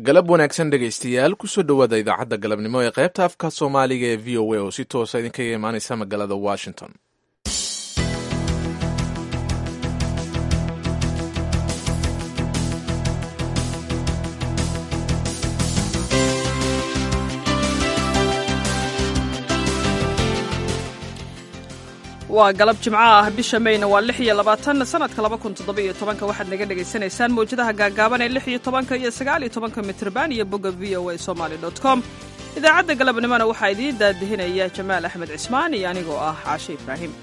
galab wanaagsan dhegaystayaal kusoo dhowaada idaacadda galabnimo ee qaybta afka soomaaliga ee v o a oo si toosa idinkaga imaaneysa magaalada washington waa galab jimco ah bisha mayna waa lix iyo labaatan sanadka laba kun toddoba-iyo tobanka waxaad naga dhagaysanaysaan mawjadaha gaagaaban ee lix iyo tobanka iyo sagaal iyo tobanka mitrban iyo bogga v o a somaly dot com idaacadda galabnimona waxaa idiin daadihinaya jamaal axmed cismaan iyo anigoo ah caashe ibraahim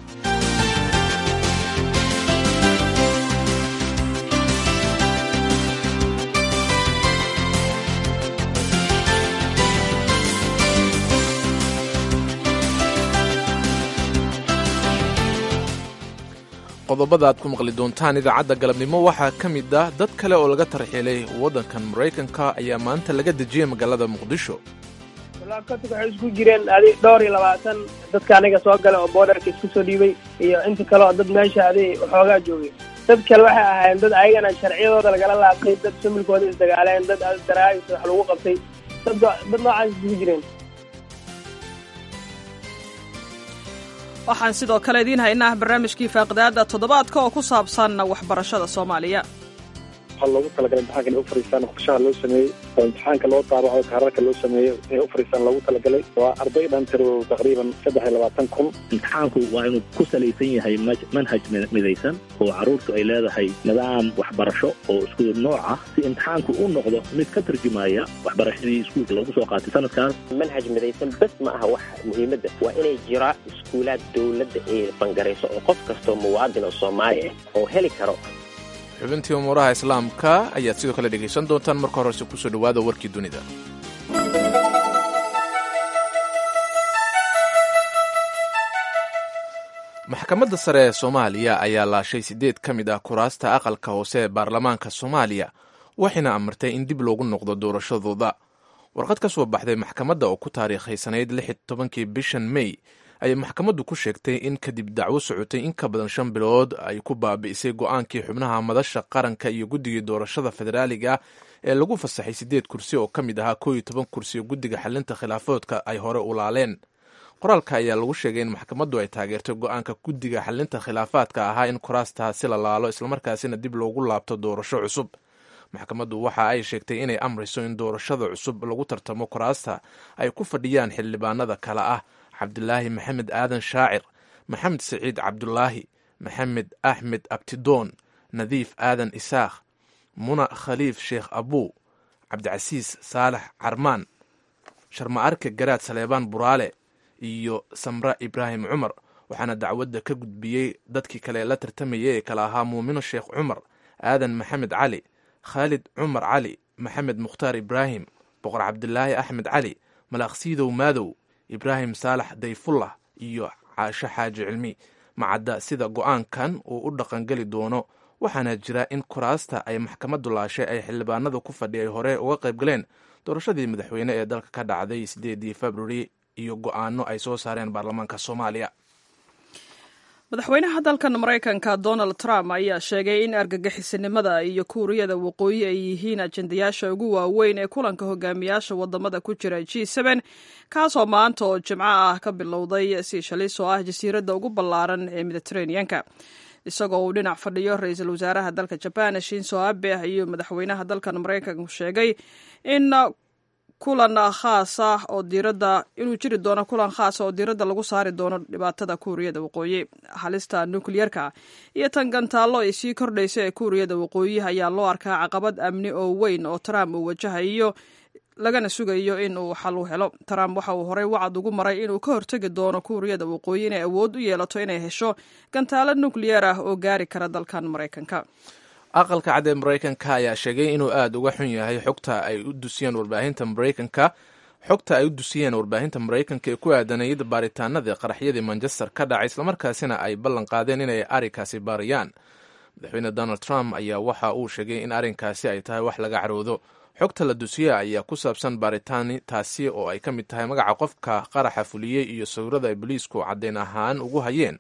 qodobada aad ku maqli doontaan idaacadda galabnimo waxaa ka mid ah dad kale oo laga tarxiilay waddankan maraykanka ayaa maanta laga dejiyey magaalada muqdisho laabkatig waxay isku jireen adi dhowr iyo labaatan dadka aniga soo gala oo boodarka isku soo dhiibay iyo inta kale oo dad meesha adi waxoogaa joogay dad kale waxay ahaayeen dad ayagana sharciyadooda lagala laabtay dad familkooda isdagaaleen dad daraagis wax lagu qabtay dad dad noocaas isku jireen waxaan sidoo kale idiin haynaa barnaamijkii faaqidaada toddobaadka oo ku saabsan waxbarashada soomaaliya waxaa loogu talagalay imtixaanka inay u fariistaan qorshaha loo sameeyey oo imtixaanka loo daabaco kaararka loo sameeyo inay u fariistaan loogu talagalay waa arday dhan tiro taqriiban saddex iyo labaatan kun imtixaanku waa inuu ku salaysan yahay manhaj midaysan oo carruurtu ay leedahay nidaam waxbarasho oo isku nooc ah si imtixaanku u noqdo mid ka tarjumaya waxbarashadii iskuulka loogu soo qaatay sanadkaas manhaj midaysan bes ma aha wax muhiimadda waa inay jira iskuulaad dowladda ee bangarayso oo qof kastoo muwaadin oo soomaali ah oo heli karo xubintii umuuraha islaamka ayaad sidoo kale dhegaysan doontaan marka horese kusoo dhowaada warkii dunida maxkamadda sare ee soomaaliya ayaa laashay siddeed ka mid ah kuraasta aqalka hoose ee baarlamaanka soomaaliya waxayna amartay in dib loogu noqdo doorashadooda warqad ka soo baxday maxkamadda oo ku taariikhaysanayd lix iyo tobankii bishan may ayay maxkamaddu ku sheegtay in kadib dacwo socotay in ka badan shan bilood ay ku baabi'isay go'aankii xubnaha madasha qaranka iyo guddigii doorashada federaaliga ee lagu fasaxay siddeed kursi oo ka mid ahaa koo iyo toban kursi oo guddiga xalinta khilaafoodka ay hore u laaleen qoraalka ayaa lagu sheegay in maxkamaddu ay taageertay go'aanka guddiga xalinta khilaafaadka ahaa in kuraastaasi la laalo islamarkaasina dib loogu laabto doorasho cusub maxkamaddu waxa ay sheegtay inay amrayso in doorashada cusub lagu tartamo kuraasta ay ku fadhiyaan xildhibaanada kale ah cabdulaahi maxamed aadan shaacir maxamed saciid cabdulaahi maxamed axmed abtidoon nadiif aadan isaakh muna khaliif sheekh abuu cabdicasiis saalax carmaan sharma-arka garaad saleebaan buraale iyo samra ibraahim cumar waxaana dacwadda ka gudbiyey dadkii kale la tartamayay ee kale ahaa muumino sheekh cumar aadan maxamed cali khaalid cumar cali maxamed mukhtaar ibraahim boqor cabdilaahi axmed cali malaqsiidow maadow ibraahim saalax dayfullah iyo caasho xaaji cilmi macadda sida go'aankan uu u dhaqangeli doono waxaana jira in kuraasta ay maxkamaddu laashay ay xildhibaanada ku fadhiyay hore uga qayb galeen doorashadii madaxweyne ee dalka ka dhacday sideedii februari iyo go'aano ay soo saareen baarlamaanka soomaaliya madaxweynaha dalkan maraykanka donald trump ayaa sheegay in argagixisinimada iyo kuuriyada waqooyi ay yihiin ajendayaasha ugu waaweyn ee kulanka hogaamiyaasha wadamada ku jira g n kaasoo maanta oo jimco ah ka bilowday siishalis oo ah jasiiradda ugu ballaaran ee mediteraneanka isagoo uu dhinac fadhiyo ra-iisul wasaaraha dalka jaban shinso abe iyo madaxweynaha dalkan maraykanku sheegay in kulan khaas ah oo diiradda inuu jiri doono kulan khaasa oo diiradda lagu saari doono dhibaatada kuuriyada waqooyi halista nukliyerka iyo tan gantaallo ay sii kordhaysa ee kuuriyada waqooyi ayaa loo arkaa caqabad amni oo weyn oo trump uu wajahayo lagana sugayo in uu xal u helo trump waxa uu horey wacad ugu maray inuu ka hortegi doono kuuriyada waqooyi inay awood u yeelato inay hesho gantaalo nukliyer ah oo gaari kara dalkan maraykanka aqalka cad ee maraykanka ayaa sheegay inuu aada uga xun yahay xogta ay u dusiyeen warbaahinta maraykanka xogta ay u dusiyeen warbaahinta maraykanka ee ku aadanayada baaritaanadii qaraxyadii manchester ka dhacay islamarkaasina ay ballan qaadeen inay arrinkaasi baariyaan madaxweyne donald trump ayaa waxa uu sheegay in arrinkaasi ay tahay wax laga caroodo xogta la dusiya ayaa ku saabsan baaritaani taasi oo ay ka mid tahay magaca qofka qaraxa fuliyey iyo sawirada ay boliisku caddeyn ahaan ugu hayeen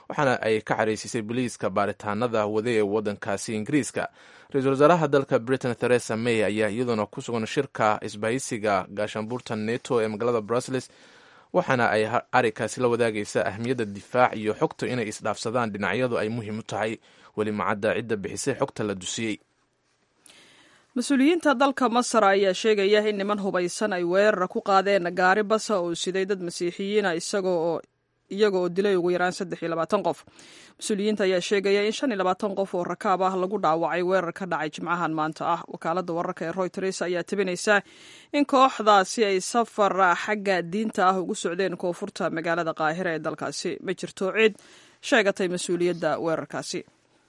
waxaana ay ka xariisisay boliiska baaritaanada wade ee waddankaasi ingiriiska ra-iisul wasaaraha dalka britain theresa may ayaa iyaduna ku sugan shirka isbahaysiga gaashaanbuurta neto ee magaalada brussels waxaana ay arikaasi la wadaagaysa ahmiyadda difaac iyo xogta inay isdhaafsadaan dhinacyadu ay muhiim u tahay weli macadda cidda bixisay xogta la dusiyey mas-uuliyiinta dalka masar ayaa sheegaya in niman hubaysan ay weerara ku qaadeen gaari basa oo siday dad masiixiyiina isagoo iyaga oo dilay ugu yaraan saddex iyo labaatan qof mas-uuliyiinta ayaa sheegaya in shan iyo labaatan qof oo rakaab ah lagu dhaawacay weerar ka dhacay jimcahan maanta ah wakaaladda wararka ee royters ayaa tabinaysa in kooxdaasi ay safar xagga diinta ah ugu socdeen koonfurta magaalada qaahira ee dalkaasi ma jirto cid sheegatay mas-uuliyadda weerarkaasi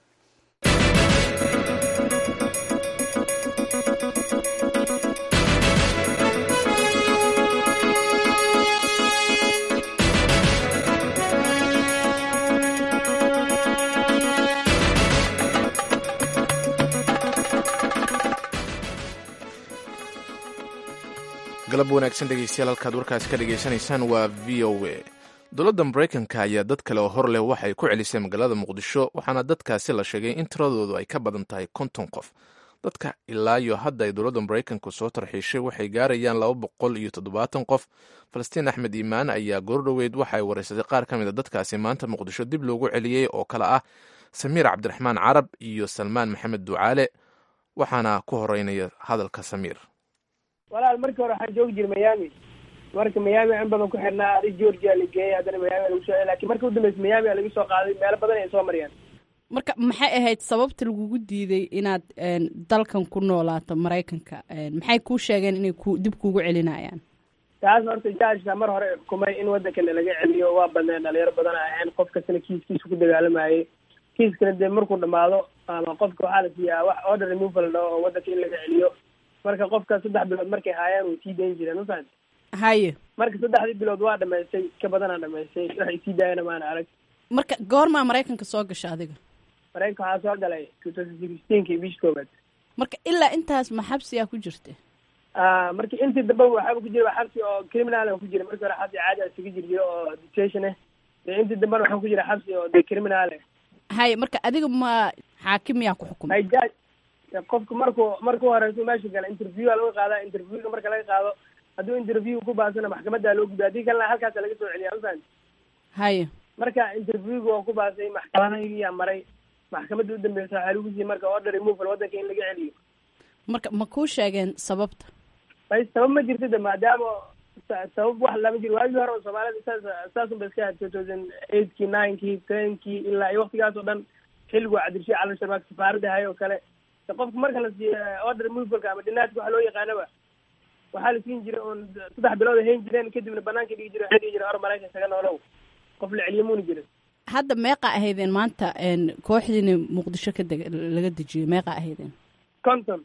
galab wanaagsan dhegeystayaal halkaad warkaasi ka dhegaysanaysaan waa v o a dowladda maraykanka ayaa dad kale oo hor leh waxay ku celisay magaalada muqdisho waxaana dadkaasi la sheegay in tiradoodu ay ka badan tahay konton qof dadka ilaa iyo hadda ay dowladda maraykanku soo tarxiishay waxay gaarayaan laba boqol iyo toddobaatan qof falastiin axmed iimaan ayaa goordhoweyd waxay wareysatay qaar ka mid a dadkaasi maanta muqdisho dib loogu celiyey oo kale ah samiir cabdiraxmaan carab iyo salmaan maxamed ducaale waxaana ku horeynaya hadalka samiir walaal markii hore waxaan joogi jiray miami marka miami in badan ku xirnaa adi georgia la geeyay haddana miami lagu soo lakin marka udambeysa miami a laga soo qaaday meelo badan ay soo mariyaan marka maxay ahayd sababta lagugu diiday inaad dalkan ku noolaato maraykanka maxay kuu sheegeen inay ku dib kuugu celinayaan taas horta jaajka mar hore xukumay in waddankana laga celiyo waa badneen dhalinyaro badan a ahayn qof kastana kiiskiisa ku dagaalamayay kiiskana dee markuu dhamaado ama qofka waxaa la siiyaa wax order removal dhaho oo waddanka in laga celiyo marka qofka saddex bilood markay haayaan way sii dayn jireen mafahant haye marka saddexdii bilood waa dhamaystay ka badanaa dhamaystay waxay sii daayana maana arag marka goormaa maraykanka soo gasha adiga maraykanka waxaa soo galay two thousand sixteenki bish koobaad marka ilaa intaas ma xabsiyaa ku jirta marki intii dambe waxaaba ku jira xabsi oo criminal ku jira markii hore xabsi caadi a isaga jir jiro oo detention ah dee intii dambena waxaan ku jira xabsi oo de criminal ah haye marka adiga ma xaakim yaa ku xukumay hay jaaj qofka markuu markuu horeyso meesha gala interview a laga qaadaa interviewga marka laga qaado hadduu interview ku baasana maxkamadda loo gudbiya haddii kalena halkaasa laga soo celiya mafahant haye marka interviewga waa ku baasay maxkamadayaa maray maxkamadda udambeysa waxaa lagu siiyey marka order removal waddanka in laga celiyo marka ma kuu sheegeen sababta may sabab ma jirto de maadaama sabab wax lama jiro waagii hore soomaalida saas saasun ba iska ahayd two thousand eightki ninekii tenkii ilaa iyo waktigaas oo dhan xilligu cabdirashii calan sharmaak safaaradda hay oo kale qofka marka la siiyo order removalka ama dhinaadka waxa loo yaqaanaba waxaa la siin jiray oon saddex bilood hayn jireen kadibna banaanka dhigi jire waxay dhigi jire or maraykan isaga noolow qof la celiyo muuna jirin hadda meeqa ahaydeen maanta kooxdiina muqdisho ka deg laga dejiyey meeqa ahaydeen conton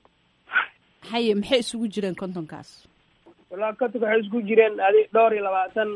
haye maxay isugu jireen contonkaas wallahi contonka waxay isugu jireen adi dhowr iyo labaatan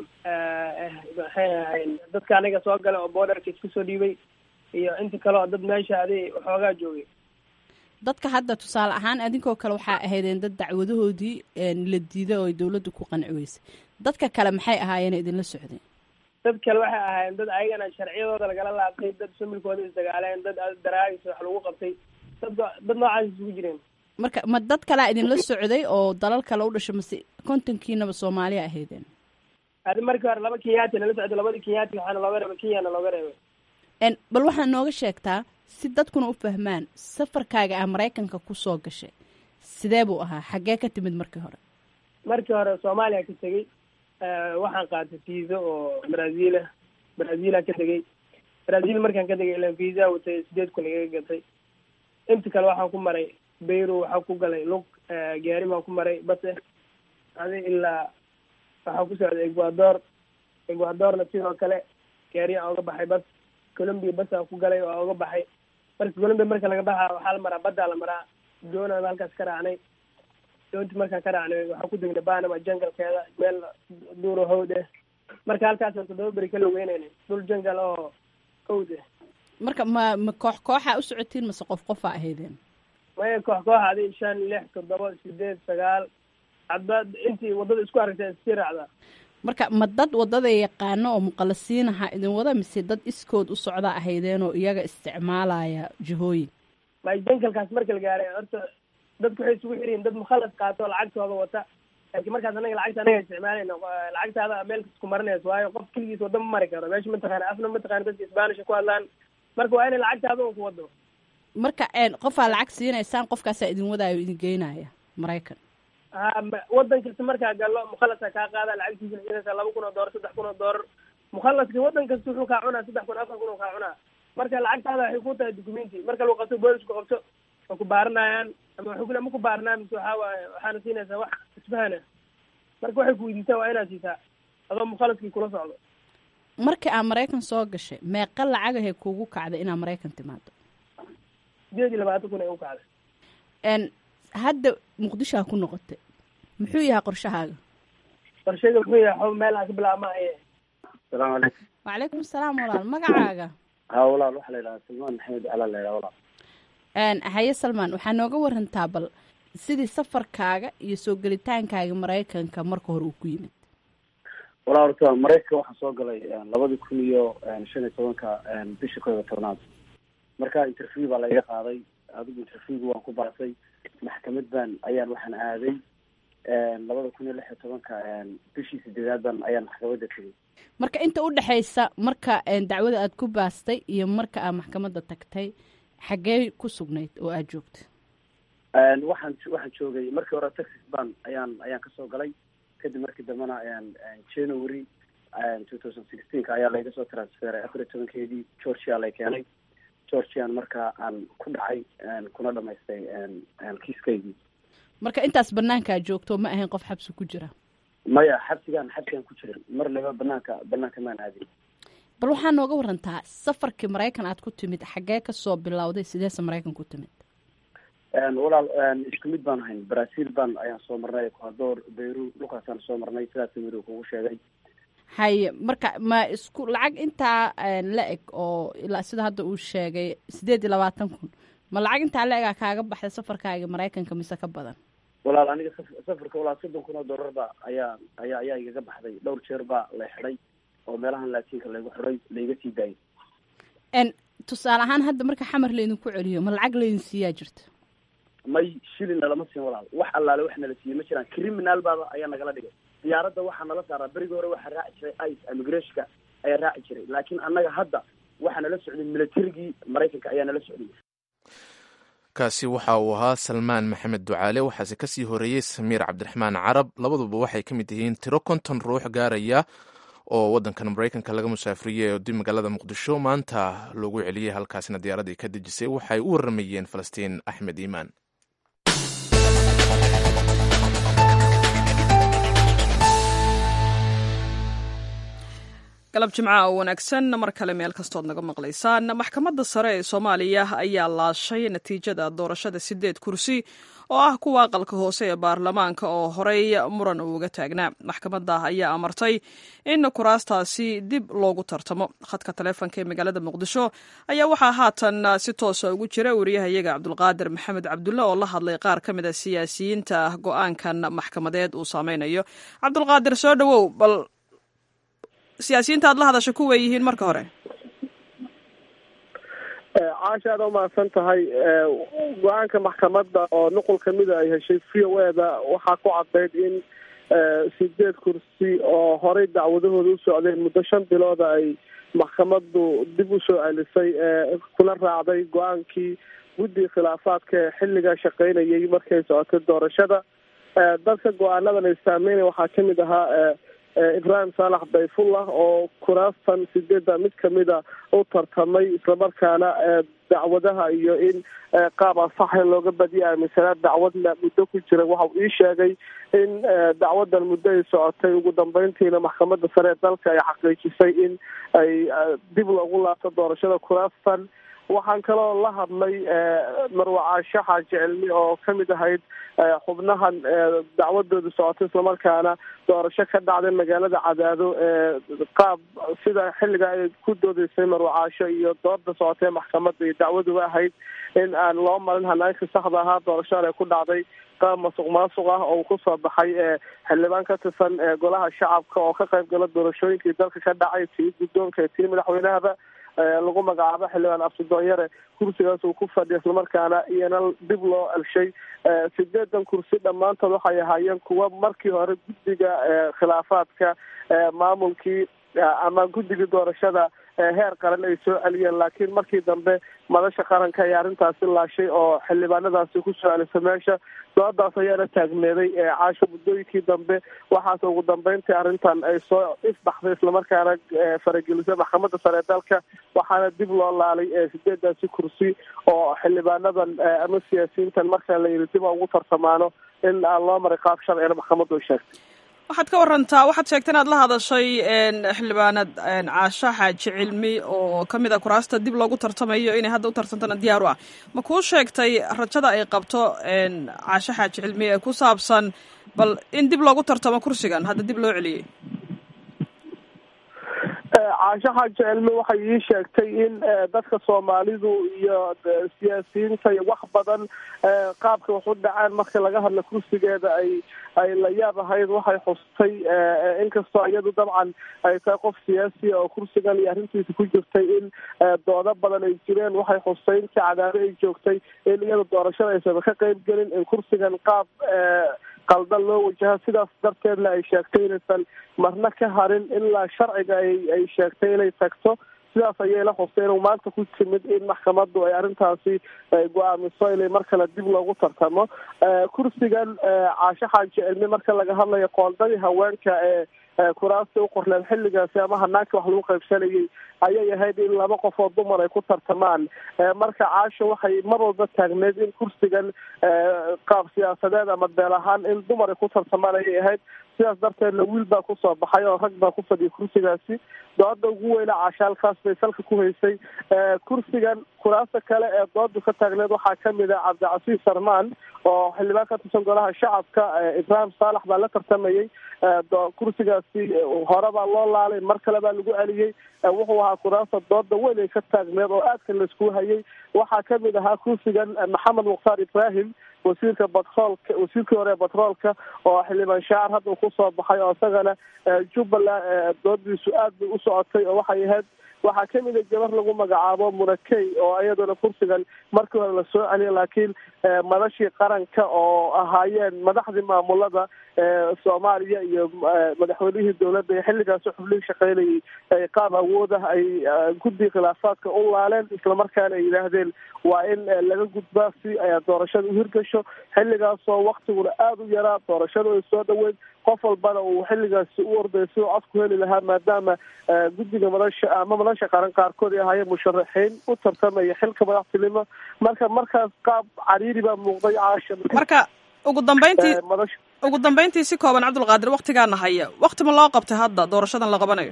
maxay ahayn dadka aniga soo gala oo borderka isku soo dhiibay iyo inta kale oo dad meesha adi waxoogaa joogay dadka hadda tusaale ahaan adinkoo kale waxaa ahaydeen dad dacwadahoodii la diiday oo ay dowladda ku qanci weysay dadka kale maxay ahaayeen idinla socdeen dad kale waxay ahaayeen dad ayagana sharciyadooda lagala laabtay dad familkooda isdagaaleen dad daraagis wax lagu qabtay dad dad noocaas isugu jireen marka ma dad kalea idinla socday oo dalal kale u dhashay mase kontonkiinaba soomaaliya ahaydeen adi markii hore laba kenyaati nala socday labadii kenyaati waxaana looga reebay kenyana looga reebay bal waxaa nooga sheegtaa si dadkuna u fahmaan safarkaaga ah maraykanka kusoo gashay sidee buu ahaa xaggee ka timid markii hore markii hore soomaaliya ka tegey waxaan qaatay visa oo brazila brazilan ka tegey brazil markaan ka tegay ilan visa watay sideed kun igaga gatay inta kale waxaan ku maray bayro waxaa ku galay lug gaari baan ku maray base adi ilaa waxaa ku socday ecuador ecuadorna sidoo kale gaari aan oga baxay bas colombia basaan ku galay oo oga baxay marka colombia marka laga baxa waxaa la maraa baddaa la maraa doonaan halkaas ka raacnay doonti markaan ka raacnay waxaa ku degnay banama jangalkeeda meel duuro hawd eh marka halkaasaan toddoba beri ka logeynaynay dhul jangal oo hawd eh marka ma ma koox kooxaa u socotiin mase qof qofaa ahaydeen maya koox koox adi shan lix toddoba sideed sagaal hadba intii waddada isku aragtay sii raacdaa marka ma dad wadada yaqaano oo muqalasiinaha idin wada mise dad iskood u socda ahaydeen oo iyaga isticmaalaya jihooyin mydenkalkaas marka la gaaray horta dadku waxay isugu xiriyin dad mukhalas qaato oo lacagtooda wata laakiin markaas anaga lacagta anaga isticmaalayna lacagtaada meel kas ku marinayso waayo qof keligiis wada ma mari karo meesha mataqaana afna mataqaana dadka isbaanisha ku hadlaan marka waa inay lacagtaada un ku wado marka qofaa lacag siinaysaan qofkaasaa idin wadaayo idin geynaya maraykan ha wadan kasta markaa gallo mukhalasa kaa qaada lacagtiisa siinaysa laba kun oo doolar saddex kun oo doolar mukhalaska wadan kasta wuxuu kaa cunaa saddex kun afar kun oo kaa cunaa marka lacagtaada waxay ku tahay documenti marka lagu qabto boolisku qabto waa ku baaranayaan ama waxay kule ma ku baaranaa mise waxaa waaye waxaana siinaysaa wax isfahana marka waxay ku weydiistaan waa inaad siisaa adoo mukhalaskii kula socdo markii aad maraykan soo gashay meeqa lacagahay kuugu kacday inaad maraykan timaado sideed iyo labaatan kun ay u kacday n hadda muqdishoa ku noqotay muxuu yahay qorshahaaga qorshayga muxuu yahay xo meelaha ka bilaabma aye asalaamu calaykum wacalaykum asalaam walaal magacaaga ha walaal waxaa la yidhahaa salmaan maxamed calaa la yidhaha walaal haye salmaan waxaa nooga warantaa bal sidii safarkaaga iyo soo gelitaankaaga maraykanka marka hore uu ku yimid walaa horta maraykanka waxaa soo galay labadii kun iyo shan iyo tobanka bisha koob iyo tobnaad marka interview baa laiga qaaday adigu interviewga waan ku baasay maxkamad baan ayaan waxaan aaday labada kun iyo lix iyo tobanka bishii sideedaadan ayaan maxkamadda tegay marka inta u dhexaysa marka dacwada aad ku baastay iyo marka aad maxkamadda tagtay xaggee ku sugnayd oo aada joogta waxaan waxaan joogay markii hore texas ban ayaan ayaan kasoo galay kadib markii dambena january two thousand sixteenka ayaa layga soo transferay afar iyo tobankeedii georgia lay keenay georgian markaa aan ku dhacay kuna dhamaystay kiiskaygii marka intaas banaankaa joogto ma ahayn qof xabsi ku jira maya xabsigaan xabsigaan ku jirin mar laba banaanka banaanka maan aadin bal waxaa nooga warantaa safarkii maraykan aad ku timid xaggee kasoo bilowday sideese maraykan ku timid walaal isku mid baan ahayn brazil baan ayaan soo marnay ecuador beyru dhulkaasaan soo marnay sidaas miri kugu sheegay haye marka ma isku lacag intaa la eg oo ilaa sida hadda uu sheegay sideed iyo labaatan kun ma lacag intaa la egaa kaaga baxday safarkaaga maraykanka mise ka badan walaal aniga safarka walaal soddon kun oo dollar ba ayaa ayaa ayaa igaga baxday dhowr jeer baa la xidhay oo meelahan laatiinka laygu xidhay laiga sii daayay n tusaale ahaan hadda marka xamar laydinku celiyo ma lacag laydin siiyaa jirta may shilin nalama siin walaal wax allaale wax nala siiyey ma jiraan criminal baaba ayaa nagala dhigay diyaaradda waxaa nala saaraa berigii hore waxaa raaci jiray ice immigrationka ayaa raaci jiray laakiin annaga hadda waxaa nala socday militarigii maraykanka ayaa nala socday kaasi waxa uu ahaa salmaan maxamed ducaale waxaase kasii horeeyey samiir cabdiraxmaan carab labaduba waxay ka mid yihiin tiro konton ruux gaaraya oo wadankan maraykanka laga musaafiriyey oo dib magaalada muqdisho maanta loogu celiyey halkaasina diyaaradii ka dejisay waxay u waramayeen falastiin axmed iimaan galab jimca oo wanaagsan mar kale meel kastood naga maqlaysaan maxkamadda sare ee soomaaliya ayaa laashay natiijada doorashada sideed kursi oo ah kuwa aqalka hoose ee baarlamaanka oo horey muran uuga taagnaa maxkamadda ayaa amartay in kuraastaasi dib loogu tartamo khadka taleefonka ee magaalada muqdisho ayaa waxaa haatan si toosa ugu jira wariyahayaga cabdulqaadir maxamed cabdulle oo la hadlay qaar ka mid a siyaasiyiinta go-aankan maxkamadeed uu saameynayo cabdulqaadir soo dhowow bal siyaasiyiinta aad la hadasha kuway yihiin marka hore caasha aad umahadsan tahay go-aanka maxkamadda oo nuqul kamida ay heshay v o e da waxaa ku cadayd in sideed kursi oo horey dacwadahooda u socdeen muddo shan bilooda ay maxkamaddu dib usoo celisay kula raacday go-aankii guddiga khilaafaadka ee xilliga shaqeynayay markay socotay doorashada dadka go-aanadan ay saameynaya waxaa kamid ahaa ibrahim saalax dayfullah oo kuraastan sideedda mid kamida u tartamay islamarkaana dacwadaha iyo in qaab ansaxa looga badiya aaminsanaa dacwadna muddo ku jira waxa uu ii sheegay in dacwadan muddo ay socotay ugu dambeyntiina maxkamadda sare ee dalka ay xaqiijisay in ay dib loogu laabto doorashada kuraastan waxaan kaloo la hadlay marwacaasho xaaji cilmi oo kamid ahayd xubnahan dacwadooda socotay islamarkaana doorasho ka dhacday magaalada cadaado qaab sida xilliga ay ku doodeysay marwacaasho iyo dooda socotay maxkamadda iyo dacwaduba ahayd in aan loo marin hanaanka saxda ahaa doorashadan ay ku dhacday qaab masuq maasuq ah oo kusoo baxay xildhibaan ka tirsan golaha shacabka oo ka qayb gala doorashooyinkii dalka ka dhacay tii guddoonka iyo tii madaxweynahaba lagu magacaabo xildhibaan absidoonyare kursigaas uu ku fadhiya islamarkaana iyana dib loo elshay sideedan kursi dhammaantood waxay ahaayeen kuwa markii hore guddiga khilaafaadka maamulkii ama guddigii doorashada heer qaran ay soo celiyeen laakiin markii dambe madasha qaranka ayaa arrintaasi laashay oo xildhibaanadaasi ku soo celisa meesha doodaas ayaana taagneeday caasho muddooyinkii dambe waxaase ugu dambeyntii arrintan ay soo isbaxday islamarkaana faragelisay maxkamadda sare ee dalka waxaana dib loo laalay sideedaasi kursi oo xildhibaanadan ama siyaasiyiintan marka la yidhi dib ugu tartamaano in aan loo maray qaab sharcina maxkamaddu ay sheegtay waxaad ka warantaa waxaad sheegtay inaad la hadashay xildhibaanad caasho xaaji cilmi oo kamid a kuraasta dib loogu tartamayo inay hadda u tartantana diyaar u ah ma kuu sheegtay rajada ay qabto caasho xaaji cilmi ee ku saabsan bal in dib loogu tartamo kursigan hadda dib loo celiyey caasho xaaji cilmi waxay ii sheegtay in dadka soomaalidu iyo siyaasiyiinta iyo wax badan qaabka wax u dhacaan marka laga hadla kursigeeda ay ay la yaab ahayd waxay xustay inkastoo iyadu dabcan ay tahay qof siyaasiya oo kursigan iyo arrintiisa ku jirtay in doodo badan ay jireen waxay xustay intii cadaado ay joogtay in iyada doorashada aysan ka qayb gelin in kursigan qaab qaldan loo wajaha sidaas darteedna ay sheegtay inaysan marna ka harin ilaa sharciga ay ay sheegtay inay tagto sidaas ayay la xustay inuu maanta ku timid in maxkamaddu ay arrintaasi go-aamiso inay mar kale dib loogu tartamo kursigan caasho xaaji cilmi marka laga hadlayo qoondadii haweenka ee kuraasta u qorleen xilligaasi ama hanaanka wax lagu qaybsanayay ayay ahayd in laba qof oo dumar ay ku tartamaan marka caasho waxay mar walba taagneed in kursigan qaab siyaasadeed ama beel ahaan in dumar ay ku tartamaan ayay ahayd sidaas darteedna wiil baa kusoo baxay oo rag baa ku fadhiyay kursigaasi dooda ugu weyna caashaalkaas bay salka ku haysay kursigan kuraasta kale ee doodu ka taagneed waxaa kamid ah cabdicasiis sarmaan oo xildhibaan ka tirsan golaha shacabka ibraahim saalax baa la tartamayay kursigaasi hore baa loo laalay mar kale baa lagu celiyey wuxuu ahaa kuraasta dooda weyn ay ka taagneed oo aadka laisku hayay waxaa kamid ahaa kursigan maxamed mukhtaar ibrahim wasiirka batroolka wasiirkii hore ee batroolka oo xildhibaan shaacir hadda uu kusoo baxay oo isagana jubbaland doodiisu aad bay u socotay oo waxay ahayd waxaa kamid a gabar lagu magacaabo munakey oo iyaduna kursigan markii hore lasoo celiyay laakiin madashii qaranka oo ahaayeen madaxdii maamulada soomaaliya iyo madaxweynihii dowladda iyo xilligaasi xublihii shaqeynayay ay qaab awood ah ay guddi khilaafaadka u laaleen islamarkaana ay yidhaahdeen waa in laga gudbaa si doorashada u hirgasho xilligaasoo waktiguna aada u yaraa doorashadu ay soo dhaweyd qof walbana uu xilligaasi u orday si uu codku heli lahaa maadaama guddiga madasha ama madasha qaran qaarkood ay ahaayeen musharaxiin u tartamaya xilka madaxtinimo marka markaas qaab cariiri baa muuqday caasha marka ugu dambeyntii ugu dambeyntii si kooban cabdulqaadir waktigaana haya wakti ma loo qabtay hadda doorashadan la qabanayo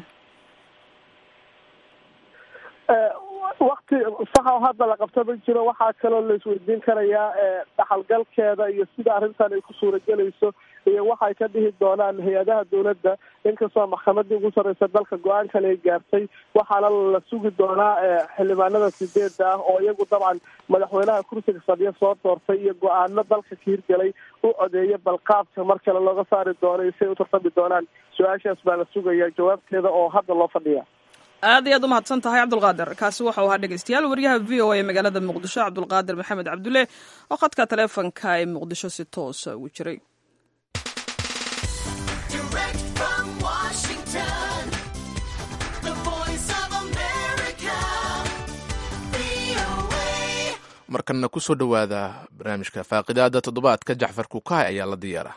wakti saxa hadda la qabta ma jiro waxaa kaloo la isweydiin karayaa dhaxalgalkeeda iyo sida arrintan ay ku suuragelayso iyo waxay ka dhihi doonaan hay-adaha dowladda inkastoo maxkamadii ugu sarreysa dalka go-aankan ay gaartay waxaana la sugi doonaa xildhibaanada sideeda ah oo iyagu dabcan madaxweynaha kursiga fadhiya soo doortay iyo go-aano dalka ka hirgelay u codeeya balqaabka mar kale looga saari doono iyo siay u tartami doonaan su-aashaas baa la sugaya jawaabteeda oo hadda loo fadhiya aad iyo aad umahadsan tahay cabdulqaadir kaasi waxau ahaa dhegeystayaal wariyaha v o a ee magaalada muqdisho cabdulqaadir maxamed cabdulle oo khadka taleefonka ee muqdisho si toosa ugu jiray markanna ku soo dhowaada barnaamijka faaqidaada toddobaadka jacfar kukaay ayaa la diyaara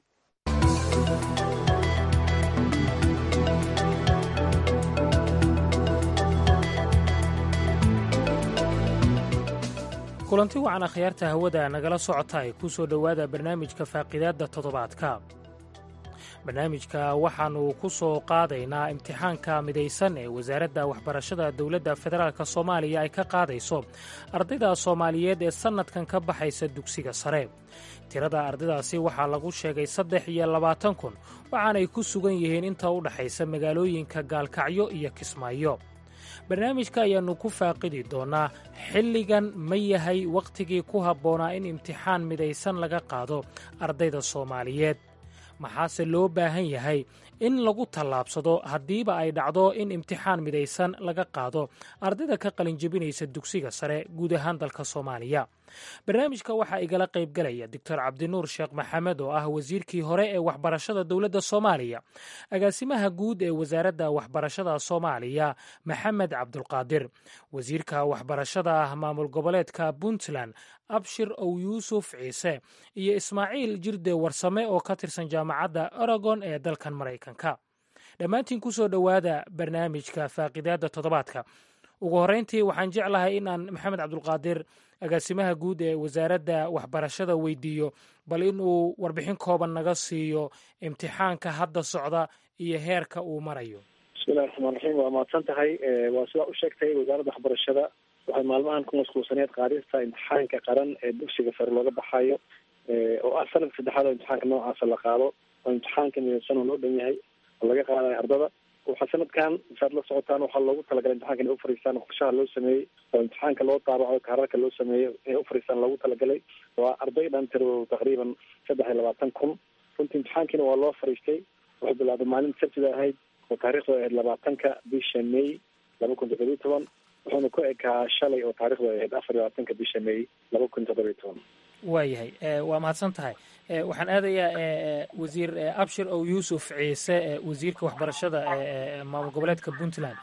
kulanti wacan akhyaarta hawada nagala socota ay ku soo dhowaada barnaamijka faaqidaadda toddobaadka barnaamijka waxaannu ku soo qaadaynaa imtixaanka midaysan ee wasaaradda waxbarashada dowladda federaalk soomaaliya ay ka qaadayso ardayda soomaaliyeed ee sannadkan ka baxaysa dugsiga sare tirada ardaydaasi waxaa lagu sheegay saddex iyo labaatan kun waxaanay ku sugan yihiin inta u dhexaysa magaalooyinka gaalkacyo iyo kismaayo barnaamijka ayaannu ku faaqidi doonnaa xilligan ma yahay wakhtigii ku habboonaa in imtixaan midaysan laga qaado ardayda soomaaliyeed maxaase loo baahan yahay in lagu tallaabsado haddiiba ay dhacdo in imtixaan midaysan laga qaado ardayda ka qalinjebinaysa dugsiga sare guud ahaan dalka soomaaliya barnaamijka waxaa igala qaybgalaya doctor cabdinuur sheekh maxamed oo ah wasiirkii hore ee waxbarashada dowladda soomaaliya agaasimaha guud ee wasaaradda waxbarashada soomaaliya maxamed cabdulqaadir wasiirka waxbarashada ah maamul goboleedka puntland abshir ow yuusuf ciise iyo ismaaciil jirde warsame oo ka tirsan jaamacadda oregon ee dalkan maraykanka dhammaantiin ku soo dhowaada barnaamijka faaqidaadda toddobaadka ugu horreyntii waxaan jeclahay in aan maxamed cabdulqaadir agaasimaha guud ee wasaaradda waxbarashada weydiiyo bal inuu warbixin kooban naga siiyo imtixaanka hadda socda iyo heerka uu marayo bismillahi raxmaan raxiim waa mahadsan tahay waa sidaa u sheegtay wasaaradda waxbarashada waxay maalmahan ku mashquulsaneed qaadista imtixaanka qaran ee dugsiga sare looga baxayo oo ah sanadka saddexaad oo imtixaanka noocaasa la qaado oo imtixaanka midaysan oo loo dhan yahay oo laga qaadayo ardada waxaa sanadkan saad la socotaan waxaa loogu talagalay imtixanka inay ufariistaan qorshaha loo sameeyey oo imtixaanka loo daabaco kaararka loo sameeyo inay ufariistaan loogu talagalay waa arday dhan tiro taqriiban saddex iyo labaatan kun runtii imtixaankiina waa loo fariistay wuxuu bilaabay maalinta sabtida ahayd oo taarikhdu ahayd labaatanka bisha may laba kun toddobiyo toban wuxuuna ku ekaa shalay oo taarikhdu ahayd afar iyo labaatanka bisha may laba kun toddobiyo toban waayahay waa mahadsan tahay waxaan aadayaa wasiir abshir ow yuusuf ciise wasiirka waxbarashada maamul goboleedka puntland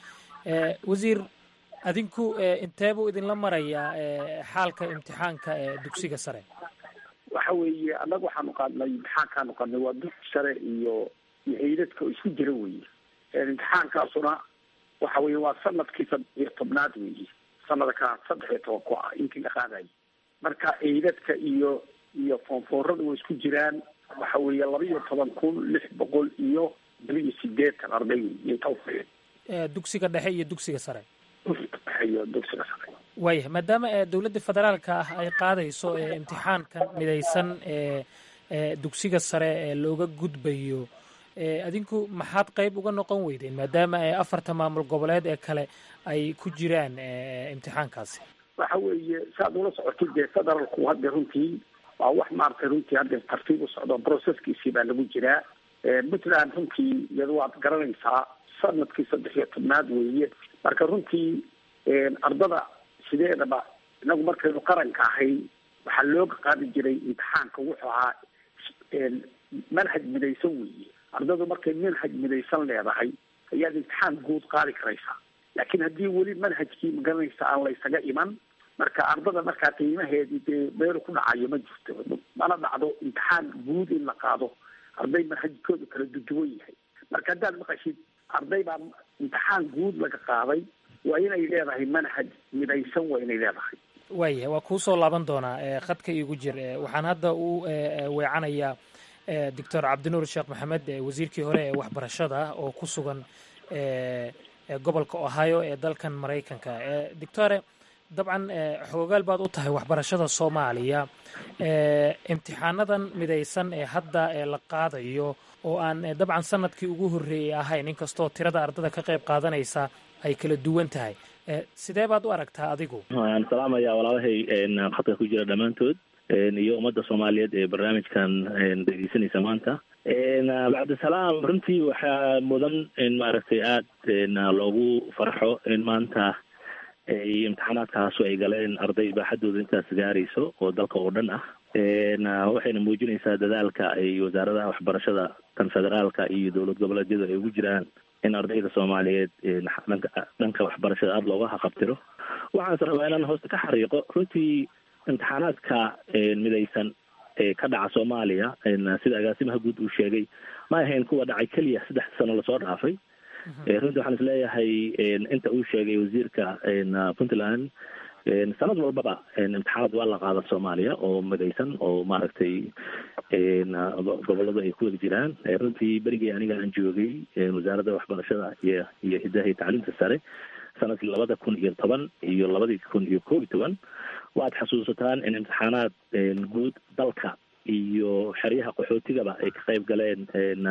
wasiir adinku inteebuu idinla marayaa xaalka imtixaanka dugsiga sare waxa weeye annaga waxaanu qaadnay imtixaankaanu qaadnay waa dugsi sare iyo iyo heydadka oo isku jira weeye imtixaankaasuna waxa weye waa sanadkii saddex iyo tobnaad weeye sanadka saddex iyo toban ku ah inkii la qaadayo marka eydadka iyo iyo foonfoorada way isku jiraan waxa weeye laba iyo toban kun lix boqol iyo laba iyo sideetan arday iyo tawfiiq dugsiga dhexe iyo dugsiga sare dhexe iyo dugsiga sare waayahay maadaama dowladda federaalka ah ay qaadayso imtixaankan midaysan ee dugsiga sare ee looga gudbayo adinku maxaad qayb uga noqon weydeen maadaama afarta maamul goboleed ee kale ay ku jiraan imtixaankaasi waxa weeye saad ula socotid dee federaalku hadda runtii waa wax maaragtay runtii hadda tartiib u socdo processkiisii baa lagu jiraa puntland runtii iyada waad garanaysaa sanadkii saddex iyo tobnaad weeye marka runtii ardada sideedaba inagu markaynu qaranka ahay waxaa looga qaadi jiray imtixaanka wuxuu ahaa manhaj midaysan weeye ardadu markay manhaj midaysan leedahay ayaad imtixaan guud qaadi karaysaa laakiin haddii weli manhajkii magaranaysa aan la ysaga iman marka ardada markaa qiimaheedii dee meelu ku dhacayo ma jirto mana dhacdo imtixaan guud in la qaado arday manhajkoodu kala duduwan yahay marka haddaad maqashid arday baa imtixaan guud laga qaaday waa inay leedahay manhaj midaysan waa inay leedahay waayahay waa kuu soo laaban doonaa khadka iigu jir waxaan hadda u weecanayaa doctor cabdinuur sheekh maxamed wasiirkii hore ee waxbarashada oo ku sugan gobolka ohio ee dalkan maraykanka doctore dabcan xoogaal baad u tahay waxbarashada soomaaliya imtixaanadan midaysan ee hadda la qaadayo oo aan dabcan sanadkii ugu horreeyey ahayn inkastoo tirada ardada ka qayb qaadanaysa ay kala duwan tahay sidee baad u aragtaa adigu waan salaamaya walaalahay khadka ku jira dhammaantood iyo ummadda soomaaliyeed ee barnaamijkan dhegeysanaysa maanta bacdisalaam runtii waxaa mudan in maaragtay aada loogu farxo in maanta ay imtixaanaadkaasu ay galeen arday baaxadooda intaas gaarayso oo dalka oo dhan ah waxayna muujinaysaa dadaalka ay wasaaradaha waxbarashada tan federaalka iyo dowlad goboleedyadu ay ugu jiraan in ardayda soomaaliyeed dhanka dhanka waxbarashada aada looga haqabtiro waxaanse rabaa inaan hoosta ka xariiqo runtii imtixaanaadka midaysan ee ka dhaca soomaaliya sida agaasimaha guud uu sheegay ma ahayn kuwa dhacay keliya saddex sano lasoo dhaafay runtii waxaan isleeyahay inta uu sheegay wasiirka puntland sanad walbaba imtixaanad waa la qaada soomaaliya oo midaysan oo maaragtay gobolada ay ku wada jiraan runtii berigii aniga aan joogay wasaaradda waxbarashada iyo iyo hidaha iyo tacliimta sare sanadkii labada kun iyo toban iyo labadii kun iyo koob iyo toban waad xasuusataan in imtixaanaad guud dalka iyo xeryaha qaxootigaba ay ka qayb galeen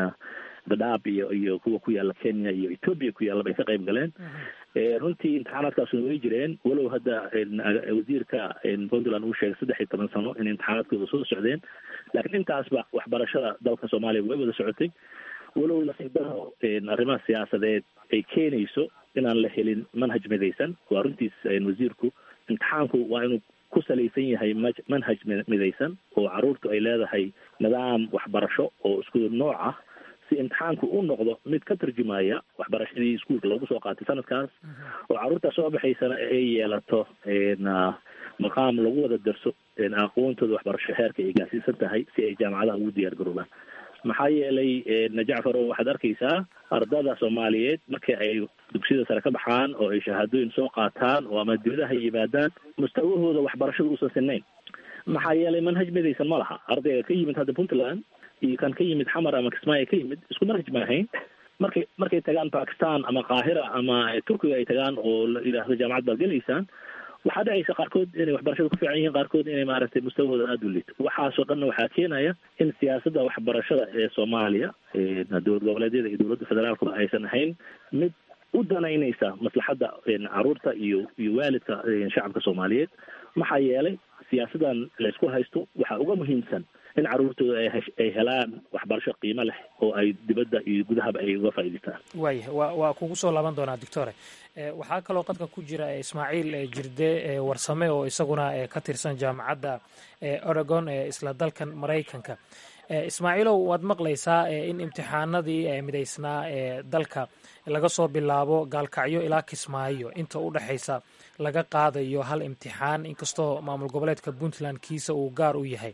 dadaab iyo iyo kuwa ku yaala kenya iyo ethoopia ku yaallaba ay ka qayb galeen runtii imtixaanaadkaasuna way jireen walow hadda wasiirka puntland uu sheegay saddex iyo toban sano in imtixaanaadkooda soo socdeen laakiin intaasba waxbarashada dalka soomaaliya way wada socotay walow lasiibadaho arrimaha siyaasadeed ay keenayso inaan la helin manhaj midaysan waa runtiis wasiirku imtixaanku waa inuu ku salaysan yahay manhaj midaysan oo caruurtu ay leedahay nidaam waxbarasho oo isku nooc ah si imtixaanku u noqdo mid ka tarjumaya waxbarashadii iskuolka loogu soo qaatay sanadkaas oo carruurta soo baxaysana ay yeelato maqaam lagu wada darso aqoontooda waxbarasho heerka ay gaarsiisan tahay si ay jaamacadaha ugu diyaar garoobaan maxaa yeelay jacfaro waxaad arkaysaa ardada soomaaliyeed markii ay dugsiyada sare ka baxaan oo ay shahaadooyin soo qaataan oo ama dibadaha yimaadaan mustawahooda waxbarashada uusan sinayn maxaa yeelay manhaj midaysan ma laha ardayga ka yimid hadda puntland iyo kan ka yimid xamar ama kismaayo ka yimid isku manhaj ma ahayn markay markay tagaan bakistan ama qaahira ama turkiga ay tagaan oo la yidhaahdo jaamacad baad gelaysaan waxaa dhacaysa qaarkood inay waxbarashada ku fiican yihiin qaarkood inay maaragtay mustawahooda aada u liito waxaasoo dhanna waxaa keenaya in siyaasadda waxbarashada ee soomaaliya dowlad goboleedyada iyo dowladda federaalkuba aysan ahayn mid u danaynaysa maslaxadda caruurta iyo iyo waalidka shacabka soomaaliyeed maxaa yeelay siyaasadan laysku haysto waxaa uga muhiimsan in caruurtooda ay helaan waxbarasho qiimo leh oo ay dibadda iyo gudahaba ay uga faa'idaystaan waaya wa waa kugu soo laaban doonaa doctore waxaa kaloo qadka ku jira ismaaciil jirde warsame oo isaguna ka tirsan jaamacadda oregon ee isla dalkan maraykanka ismaaciilow waad maqlaysaa in imtixaanadii midaysnaa ee dalka laga soo bilaabo gaalkacyo ilaa kismaayo inta u dhexaysa laga qaadayo hal imtixaan inkastoo maamul goboleedka puntland kiisa uu gaar u yahay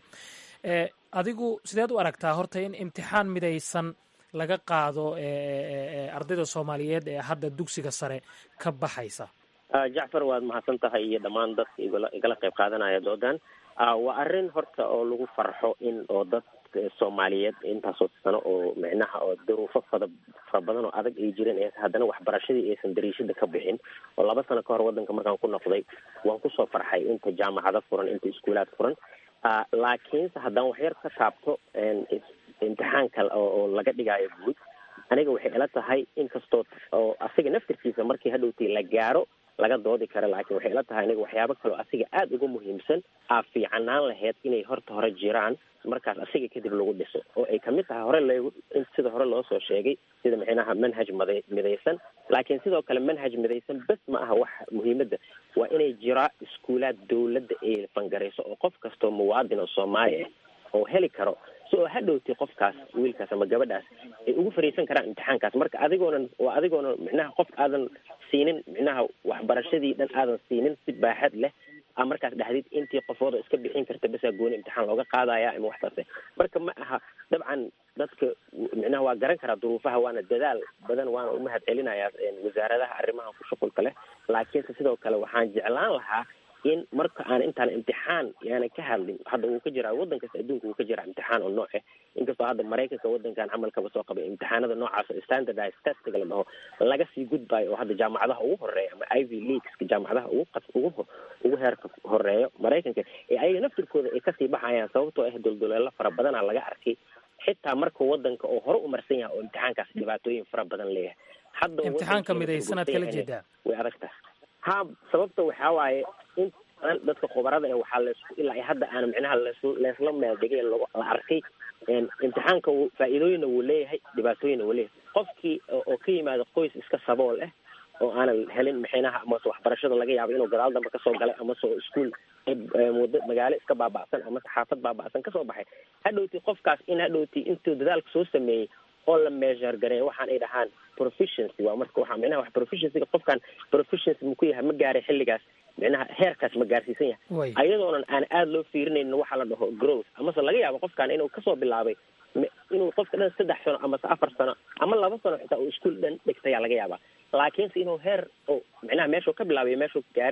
adigu sideed u aragtaa horta in imtixaan midaysan laga qaado ardayda soomaaliyeed ee hadda dugsiga sare ka baxaysa jacfar waad mahadsan tahay iyo dhammaan dadka igala qayb qaadanaya doodan waa arrin horta oo lagu farxo in oo dad soomaaliyeed intaasoo sano oo micnaha oo duruufo fada fara badan oo adag ay jireen ee haddana waxbarashadii aysan dariishada ka bixin oo laba sano ka hor waddanka markaan ku noqday waan kusoo farxay inta jaamacado furan inta iskuulaad furan laakiinse haddaan waxyar ka taabto imtixaanka oo laga dhigaayo guud aniga waxay ila tahay inkastoo oo asiga naftirkiisa markii hadhowtay la gaaro laga doodi karo laakiin waxay ila tahay aniga waxyaabo kaleo asiga aada uga muhiimsan aa fiicanaan lahayd inay horta hore jiraan markaas asiga kadib lagu dhiso oo ay kamid tahay hore lag sida hore loo soo sheegay sida micnaha manhaj mada midaysan laakiin sidoo kale manhaj midaysan bes ma aha wax muhiimadda waa inay jiraa iskuulaad dawladda ay fangarayso oo qof kastoo muwaadin oo soomaali ah oo heli karo si oo hadhowtay qofkaas wiilkaas ama gabadhaas ay ugu fariisan karaan imtixaankaas marka adigoonan waa adigoonan micnaha qof aadan siinin micnaha waxbarashadii dhan aadan siinin si baaxad leh a markaas dhexdid intii qofooda iska bixin karta besaa gooni imtixaan looga qaadaya ama waxtaase marka ma aha dabcan dadka micnaha waa garan karaa duruufaha waana dadaal badan waana umahad celinayaa wasaaradaha arrimaha ku shuqulka leh laakiinse sidoo kale waxaan jeclaan lahaa in marka aan intaan imtixaan yaana ka hadlin hadda wuu ka jiraa waddan kasta adduunka wuu ka jiraa imtixaan oo nooc ah inkastoo hadda maraykanka waddankan camalkaba soo qabay imtixaanada noocaas oo standardized testiga la dhaho laga sii gudbayo oo hadda jaamacadaha ugu horeeya ama ivy leagueska jaamacadaha ugu qas ugu ugu heerka horeeyo maraykanka ee ayaga naftirkooda ay kasii baxayaan sababtoo ah dulduleelo fara badana laga arkay xitaa marka waddanka oo hore umarsan yahay oo imtixaankaas dhibaatooyin fara badan leeyahay hadda imtixaanka midaysanaad kala jeedaa way adag tahay ha sababta waxaa waaye in dadka khubarada ee waxaa laisku ilaa hadda aan micnaha las leesla meeldhigay la arkay imtixaanka faa'iidooyinna wuu leeyahay dhibaatooyinna wuu leeyahay qofkii oo ka yimaada qoys iska sabool ah oo aanan helin mixinaha amase waxbarashada laga yaabo inuu gadaal dambe kasoo galay amase oo iskuol muddo magaalo iska baaba'san amase xaafad baaba'san kasoo baxay hadhowti qofkaas in hadhowti intuu dadaalka soo sameeyey oo la measure gareeyo waxaan ay dhahaan proficiency waa marka waxa micnaha wax proficiencyga qofkan proficiency maku yahay ma gaaray xilligaas micnaha heerkaas ma gaarsiisan yahay ayadoonan aan aada loo fiirinaynin waxa la dhaho growth amase laga yaabo qofkan inuu kasoo bilaabay inuu qofka dhan saddex sano amase afar sano ama laba sano xitaa uu iskuol dhan dhigtayaa laga yaabaa laakiinse inuu heer oo micnaha meeshuu ka bilaabay meeshuu gaaray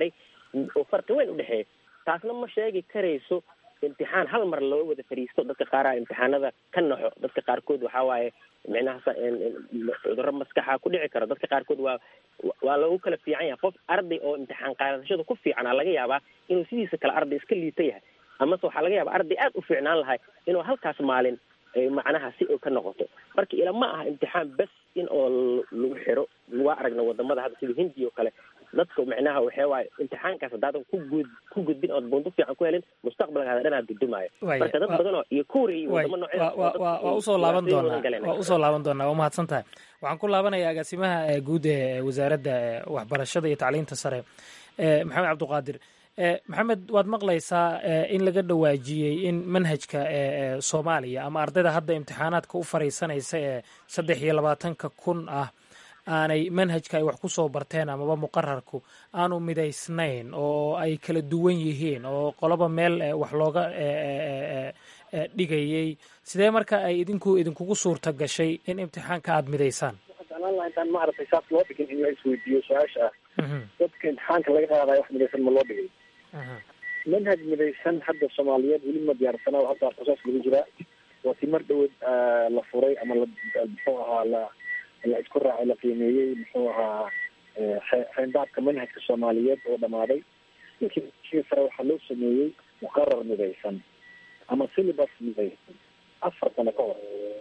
oo farqi weyn udhexeeya taasna ma sheegi karayso imtixaan hal mar loo wada fariisto dadka qaaraha imtixaanada ka naxo dadka qaarkood waxaa waaye micnaha cudurro maskaxa ku dhici karo dadka qaarkood waa waa lagu kala fiican yahay qof arday oo imtixaan qaadashada ku fiicanaa laga yaabaa inuu sidiisa kale arday iska liita yahay amase waxaa laga yaabaa arday aad u fiicnaan lahay inuu halkaas maalin macnaha si oo ka noqoto marka ila ma aha imtixaan bes in oo lagu xiro waa aragna wadamada hadda sida hindi oo kale dadka macnaha waxaa waaye imtixaankaas haddaadan ku gud ku gudbin ood bunto fiican ku helin mustaqbalkaada dhan aad gudumaayo marka dad badan oo iyo kuuriya iyo wadamo waa usoo laaban doonaa waa usoo laaban doonaa waa mahadsan tahay waxaan ku laabanaya agaasimaha guud ee wasaaradda waxbarashada iyo tacliinta sare maxamed cabdiqaadir maxamed waad maqlaysaa in laga dhawaajiyey in manhajka soomaaliya ama ardayda hadda imtixaanaadka u fariisanaysa ee saddex iyo labaatanka kun ah aanay manhajka ay wax ku soo barteen amaba muqararku aanu midaysnayn oo ay kala duwan yihiin oo qoloba meel wax looga dhigayey sidee marka ay idinku idinkugu suurta gashay in imtixaanka aada midaysaan intaan maaragtay saas loo dhigin in la isweydiiyo su-aasha ah dadka imtixaanka laga qaadayo wax midaysan ma loo dhigay manhaj midaysan hadda soomaaliyeed weli ma diyaarsana oo hadda proces lagu jiraa waa si mar dhawood la furay ama la muxuu ahaa la la isku raacay la qiimeeyey muxuu ahaa xeendaabka manhajka soomaaliyeed oo dhamaaday markii sare waxaa loo sameeyey muqarar midaysan ama syllabus midaysan afar sano ka hor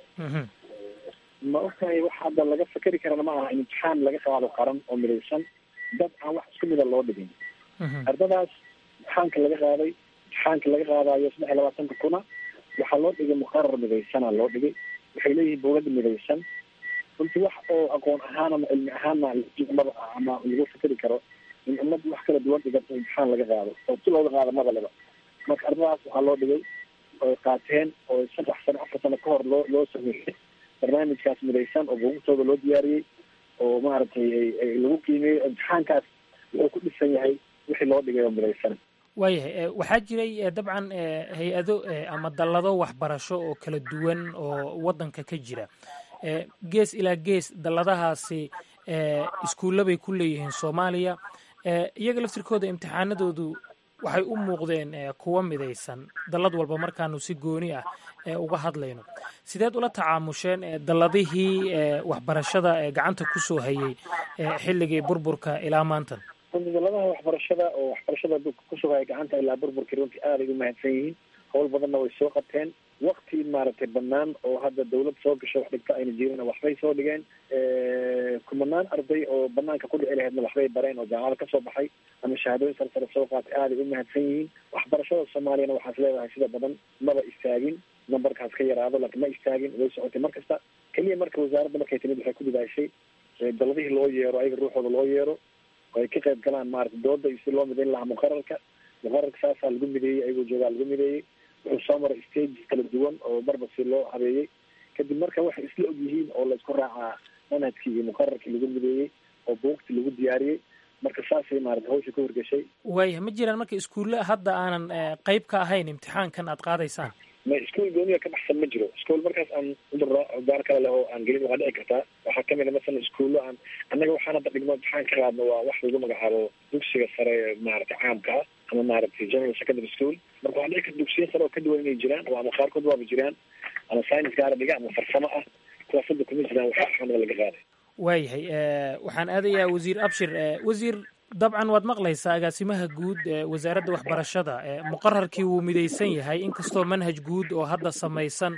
ma ogtahay wax hadda laga fakeri karana ma aha in imtixaan laga qaado qaran oo midaysan dad aan wax isku mida loo dhigin ardadaas imtixaanka laga qaaday imtixaanka laga qaadayo saddex iyo labaatanka kuna waxaa loo dhigay muqarar midaysana loo dhigay waxay leeyihiin bowlada midaysan runtii wax oo aqoon ahaan ama cilmi ahaanna maba ah ama lagu fikeri karo in ummad wax kala duwan dhigato imtixaan laga qaado oo si looga qaado madaleba marka ardadaas waxaa loo dhigay oy qaateen oo saddex sano afar sano ka hor loo loo sameeyey barnaamijkaas midaysan oo buugtooda loo diyaariyey oo maaragtay lagu qiimeeyey imtixaankaas wuxuu ku dhisan yahay wixii loo dhigay oo midaysan waayahay waxaa jiray dabcan hay-ado ama dallado waxbarasho oo kala duwan oo waddanka ka jira gees ilaa gees dalladahaasi iskuulla bay ku leeyihiin soomaaliya iyaga laftirkooda imtixaanadoodu waxay u muuqdeen kuwa midaysan dallad walba markaanu si gooni ah uga hadlayno sideed ula tacaamusheen dalladihii waxbarashada gacanta kusoo hayay xilligii burburka ilaa maantan dalladaha waxbarashada oo waxbarashada kusoo haya gacanta ilaa burburkii runtii aaday u mahadsan yihiin howl badanna way soo qabteen wakti maaragtay banaan oo hadda dawlad soo gasho wax dhigto ayna jirin waxbay soo dhigeen kumanaan arday oo banaanka ku dhici lahaydna waxbay bareen oo jaamacada kasoo baxay ama shahaadooyin sare sare soo qaatay aaday u mahadsan yihiin waxbarashada soomaaliyana waxaas leedahay sida badan maba istaagin numberkaas ka yaraado laakiin ma istaagin way socotay mar kasta keliya marka wasaaradda markay timid waxay ku dadaashay daladihii loo yeero ayaga ruuxooda loo yeero oo ay ka qayb galaan maarata dooda iyo si loo midayn lahaa muqararka muqararka saasaa lagu mideeyey ayagoo joogaa lagu mideeyey wuxuu soo maray stages kala duwan oo marba si loo habeeyey kadib marka waxay isla og yihiin oo la isku raacaa manhajkii iyo muqararkii lagu mideeyey oo buugtii lagu diyaariyey marka saasay maarata hawsha ka horgeshay waaya ma jiraan marka iskuulle hadda aanan qeyb ka ahayn imtixaankan aad qaadaysaan ma iskuol gooniga ka baxsan ma jiro iskuol markaas aan udaro gaar kale leh oo aan gelin waa dhici kartaa waxaa kamid a masalan iskuullo aan annaga waxaan hadda dhigno imtixaan ka qaadno waa wax lagu magacaabo dugsiga sare maarata caamka ah ama maaragtay general secondary school marka waxaa dhici karta dugsiya sare oo ka duwan inay jiraan oo ama qaarkood waaba jiraan ama science gaara dhiga ama farsamo ah kuwaas hadda kuma jiraan waxa axaanada laga qaaday waayahay waxaan aadayaa wasiir abshir wasiir dabcan waad maqlaysaa agaasimaha guud ee wasaaradda waxbarashada muqararkii wuu midaysan yahay inkastoo manhaj guud oo hadda samaysan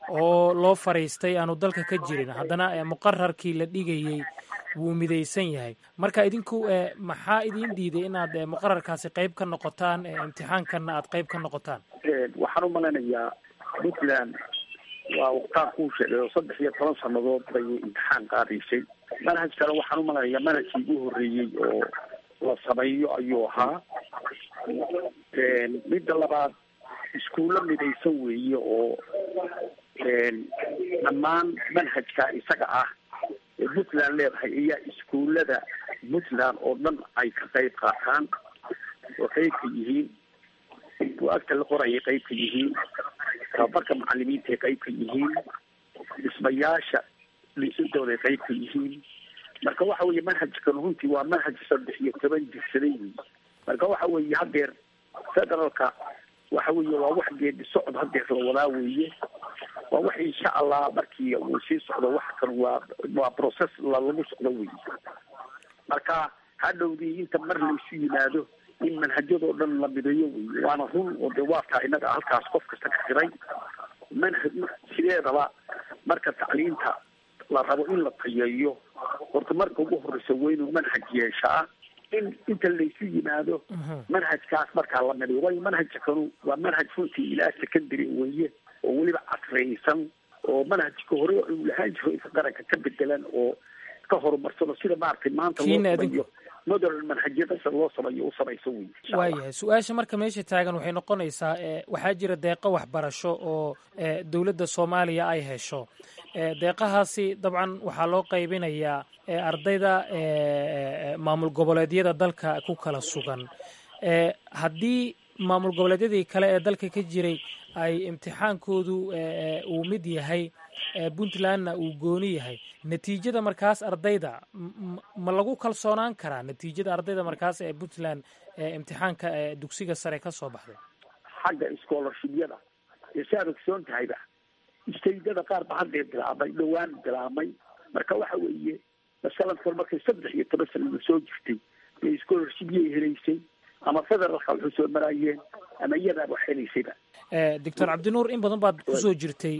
oo loo fariistay aanu dalka ka jirin haddana muqararkii la dhigayey wuu midaysan yahay marka idinku maxaa idin diiday inaad muqararkaasi qayb ka noqotaan imtixaankanna aad qayb ka noqotaan waxaan u malaynayaa puntland waa waqtaan kuu sheegay oo saddex iyo toban sanadood bay imtixaan qaadaysay manhajkana waxaan u malaynayaa manhajkii ugu horreeyey oo la sameeyo ayuu ahaa midda labaad iskuullo midaysan weeye oo dhammaan manhajka isaga ah ee puntland leedahay ayaa iskuullada puntland oo dhan ay ka qayb qaataan oo qayb ka yihiin bu-agta la qorayay qayb ka yihiin tababarka macalimiinta ay qayb ka yihiin dhismayaasha liisadooda ay qayb ka yihiin marka waxa weeye manhajkan runtii waa manhaj saddex iyo toban jirsaday wey marka waxa weeye hadeer federaalka waxa weeye waa wax geedi socod hadeer la wadaa weeye waa wax insha allah markii uu sii socdo wax kan waa waa process lagu socdo weeye marka hadhowdii inta mar laysu yimaado in manhajyadoo dhan la mideeyo wey waana run oo de waa taa innaga halkaas qof kasta ka xiray manhaj sideedaba marka tacliinta la rabo in la tayeeyo horta marka ugu horeysa waa inuu manhaj yeeshaa in inta laysu yimaado manhajkaas markaa la midayo waayo manhajka kanu waa manhaj runtii ilaa secondary weye oo weliba casriyaysan oo manhajka hore uu lahaan jiro inta qaranka ka bedelan oo ka horumarsano sida maaragtay maanta loo sameeyo modern manhajyada sida loo sameeyo u samayso wey waayahay su-aasha marka meesha taagan waxay noqonaysaa waxaa jira deeqo waxbarasho oo dowladda soomaaliya ay hesho deeqahaasi dabcan waxaa loo qaybinayaa ardayda maamul goboleedyada dalka ku kala sugan haddii maamul goboleedyadii kale ee dalka ka jiray ay imtixaankoodu uu mid yahay puntlandna uu gooni yahay natiijada markaas ardayda ma lagu kalsoonaan karaa natiijada ardayda markaas ee puntland imtixaanka dugsiga sare ka soo baxday xagga scholarshibyada ee si aad ogsoon tahayba istaydada qaar ba haddee bilaabmay dhowaan bilaabmay marka waxa weeye masalan kor markay saddex iyo toban sanada soo jirtay ee scholarshibyay helaysay ama federaalka waxu soo maraayeen ama iyadaaba wax helaysayba doctor cabdinuur in badan baad kusoo jirtay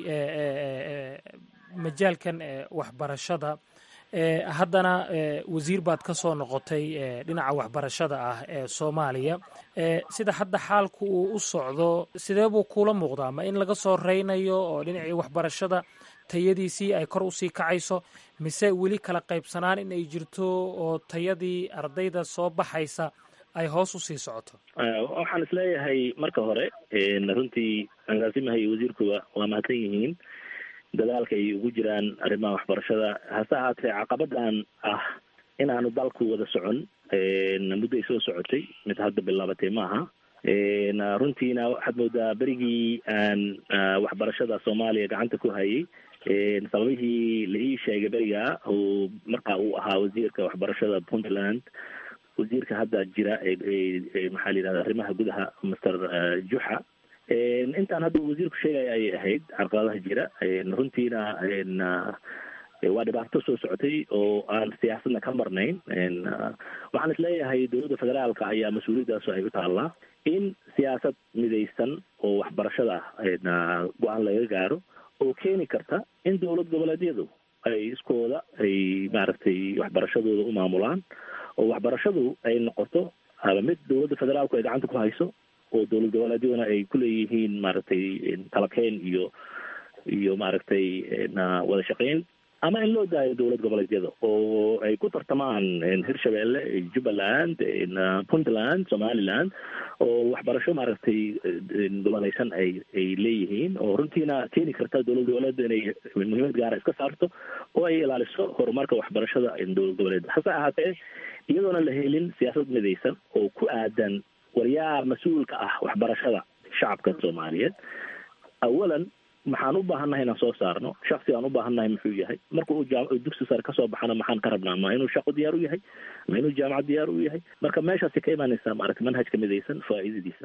majaalkan waxbarashada haddana wasiir baad ka soo noqotay dhinaca waxbarashada ah ee soomaaliya sida hadda xaalku uu u socdo sidee buu kuula muuqdaa ma in laga soo reynayo oo dhinacii waxbarashada tayadiisii ay kor usii kacayso mise weli kala qaybsanaan in ay jirto oo tayadii ardayda soo baxaysa ay hoos usii socoto waxaan isleeyahay marka hore runtii agaasimaha iyo wasiirkuba waa mahadsan yihiin dadaalka ay ugu jiraan arrimaha waxbarashada hase ahaatee caqabadan ah inaanu dalku wada socon mudday soo socotay mid hadda bilaabatay maaha runtiina waxaad moodaa berigii aan waxbarashada soomaaliya gacanta ku hayay sababihii la ii sheegay beriga oo marka uu ahaa wasiirka waxbarashada puntland wasiirka hadda jira maxaa la yidhahda arrimaha gudaha master juxa intaan hadda wasiirku sheegaya ayay ahayd carqaladaha jira runtiina waa dhibaato soo socotay oo aan siyaasadna ka marnayn waxaan isleeyahay dowladda federaalka ayaa mas-uuliyaddaas ay u taallaa in siyaasad midaysan oo waxbarashada go-aan laga gaaro oo keeni karta in dowlad goboleedyadu ay iskooda ay maaragtay waxbarashadooda u maamulaan oo waxbarashadu ay noqoto aba mid dowladda federaalku ay gacanta ku hayso oo dowlad goboleedyaduna ay kuleeyihiin maaragtay talakeen iyo iyo maaragtay wada shaqeyn ama in loo daayo dowlad goboleedyada oo ay ku tartamaan hirshabelle jubbaland puntland somaliland oo waxbarasho maaragtay gobolaysan ay ay leeyihiin oo runtiina keeni karta dowlad goboleedda inay muhiimad gaara iska saarto oo ay ilaaliso horumarka waxbarashada dowlad goboleedda hase ahaatee iyadoona la helin siyaasad midaysan oo ku aadan waryaa mas-uulka ah waxbarashada shacabka soomaaliyeed awalan maxaan u baahannahay inaan soo saarno shaksi aan u baahannahay muxuu yahay marka uu jaam dugsi sare kasoo baxana maxaan ka rabnaa ma inuu shaqo diyaar u yahay ma inuu jaamacad diyaar u yahay marka meeshaasi ka imaanaysaa maaragta manhajka midaysan faa'iidadiisa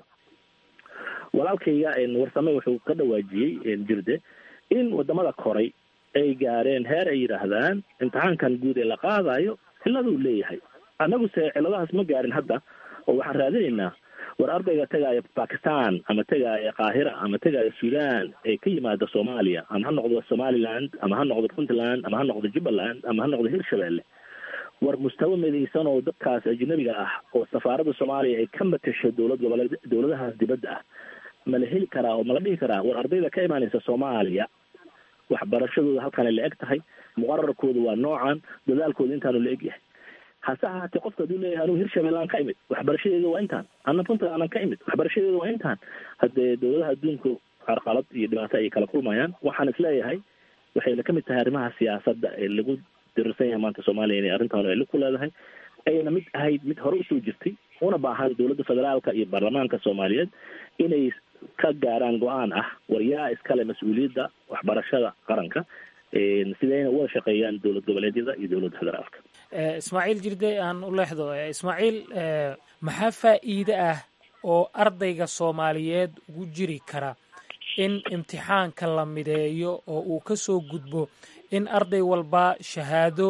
walaalkayga warsame wuxuu ka dhawaajiyey jirde in wadamada koray ay gaareen heer ay yidhaahdaan imtixaankan guud ee la qaadayo ciladuu leeyahay annaguse ciladahaas ma gaarin hadda oo waxaan raadinaynaa war ardayga tegaya bakistan ama tegaya qaahira ama tegaya sudan ee ka yimaada soomaaliya ama ha noqdo somaliland ama ha noqdo puntland ama ha noqdo jubbaland ama ha noqdo hirshabelle war mustawa midaysan oo dadkaas ajnabiga ah oo safaaradda soomaaliya ay ka matasho dowlad goboleed dowladahaas dibadda ah ma la heli karaa oo ma la dhihi karaa war ardayda ka imaanaysa soomaaliya waxbarashadooda halkaana la eg tahay muqararkooda waa noocan dadaalkooda intaanu la eg yahay hase ahaatee qofka haduu leeyahay anugu hirshabelle aan ka imid waxbarashadeeda waa intaan ana puntland aan ka imid waxbarashadeeda waa intaan haddee dowladaha adduunku carqalad iyo dhibaato ayay kala kulmayaan waxaan isleeyahay waxayna ka mid tahay arrimaha siyaasadda ee lagu dirirsan yahay maanta soomaaliya inay arrintan ay ku leedahay ayna mid ahayd mid hore usoo jirtay una baahan dowladda federaalka iyo baarlamaanka soomaaliyeed inay ka gaaraan go-aan ah waryaa iskale mas-uuliyadda waxbarashada qaranka sidayna wada shaqeeyaan dowlad goboleedyada iyo dowladda federaalka ismaaciil jirde aan u leexdo ismaaciil maxaa faa'iide ah oo ardayga soomaaliyeed ugu jiri kara in imtixaanka la mideeyo oo uu ka soo gudbo in arday walba shahaado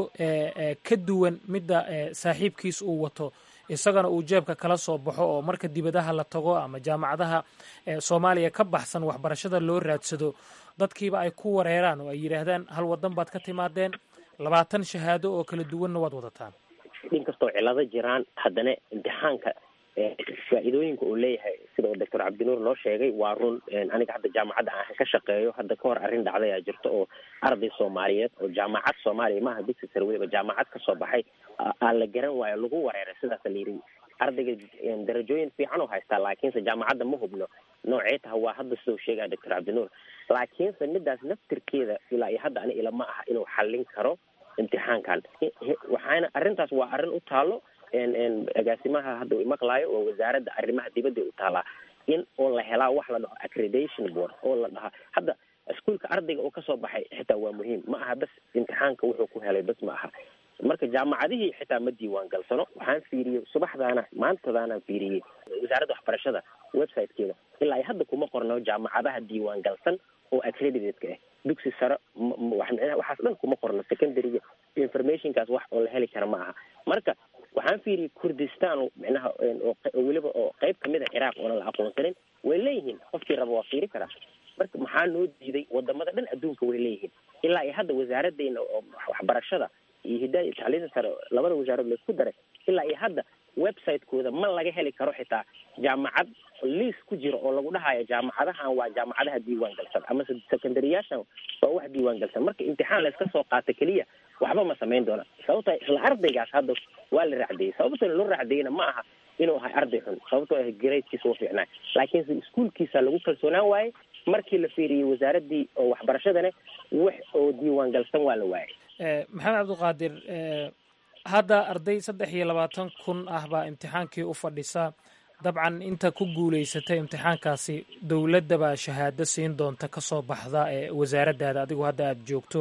ka duwan midda saaxiibkiis uu wato isagana uu jeebka kala soo baxo oo marka dibadaha la tago ama jaamacadaha soomaaliya ka baxsan waxbarashada loo raadsado dadkiiba ay ku wareeraan oo ay yidhaahdaan hal wadan baad ka timaadeen labaatan shahaado oo kala duwanna waad wadataan inkastoo cilado jiraan haddana imtixaanka faa-iidooyinka uu leeyahay sida uu doctor cabdinuur noo sheegay waa run aniga hadda jaamacadda aan ka shaqeeyo hadda ka hor arrin dhacdayaa jirto oo arday soomaaliyeed oo jaamacad soomaaliya maaha dugsi sare weliba jaamacad kasoo baxay aan la garan waayo lagu wareeray sidaasa la yidhi ardayga darajooyin fiican oo haystaa laakiinse jaamacadda ma hubno noocee taha waa hadda sida uu sheegaya doctor cabdinuur laakiinse midaas naftirkeeda ilaa iyo hadda ani ilama aha inuu xallin karo imtixaankan waxaana arrintaas waa arrin u taalo agaasimaha hadda uu maqlaayo oo wasaaradda arrimaha dibadda u taalaa in oo la helaa wax la dhaho accreditation board oo la dhahaa hadda iskuolka ardayga oo kasoo baxay xitaa waa muhiim ma aha bas imtixaanka wuxuu ku helay bas ma aha marka jaamacadihii xitaa ma diiwaan galsano waxaan fiiriyey subaxdaana maantadaanaan fiiriyey wasaaradda waxbarashada websitekeeda ilaa iyo hadda kuma qorno jaamacadaha diiwaan galsan oo accredited-ka ah dugsi sare waxaas dhan kuma qorno secondaryga informationkaas wax oo la heli kara ma aha marka waxaan fiiriyey kurdistan micnaha weliba oo qeyb kamid a ciraaq oona la aqoonsanin way leeyihiin qofkii raba waa fiiri karaa marka maxaa noo diiday wadamada dhan adduunka way leeyihiin ilaa iyo hadda wasaaraddeena oo waxbarashada iyo hidaaya iyo tacliinta sare labada wasaarad laisku daray ilaa iyo hadda website-kooda ma laga heli karo xitaa jaamacad liis ku jiro oo lagu dhahayo jaamacadahan waa jaamacadaha diiwaan galsan ama secondaryyaashan waa wax diiwaan galsan marka imtixaan layska soo qaata keliya waxba ma samayn doona sababta isla ardaygaas hadda waa la raacdeeyey sababta loo raacdeeyena ma aha inuu ahay arday xun sababtoo ah gradekiisa u fiicnaa laakiinse iskuolkiisa lagu kalsoonaan waaye markii la fiiriyey wasaaraddii oo waxbarashadana wax oo diiwaan galsan waa la waayay maxamed cabdiqaadir hadda arday saddex iyo labaatan kun ah baa imtixaankii u fadhisa dabcan inta ku guulaysatay imtixaankaasi dowladda baa shahaado siin doonta ka soo baxda ee wasaaraddaada adigu hadda aada joogto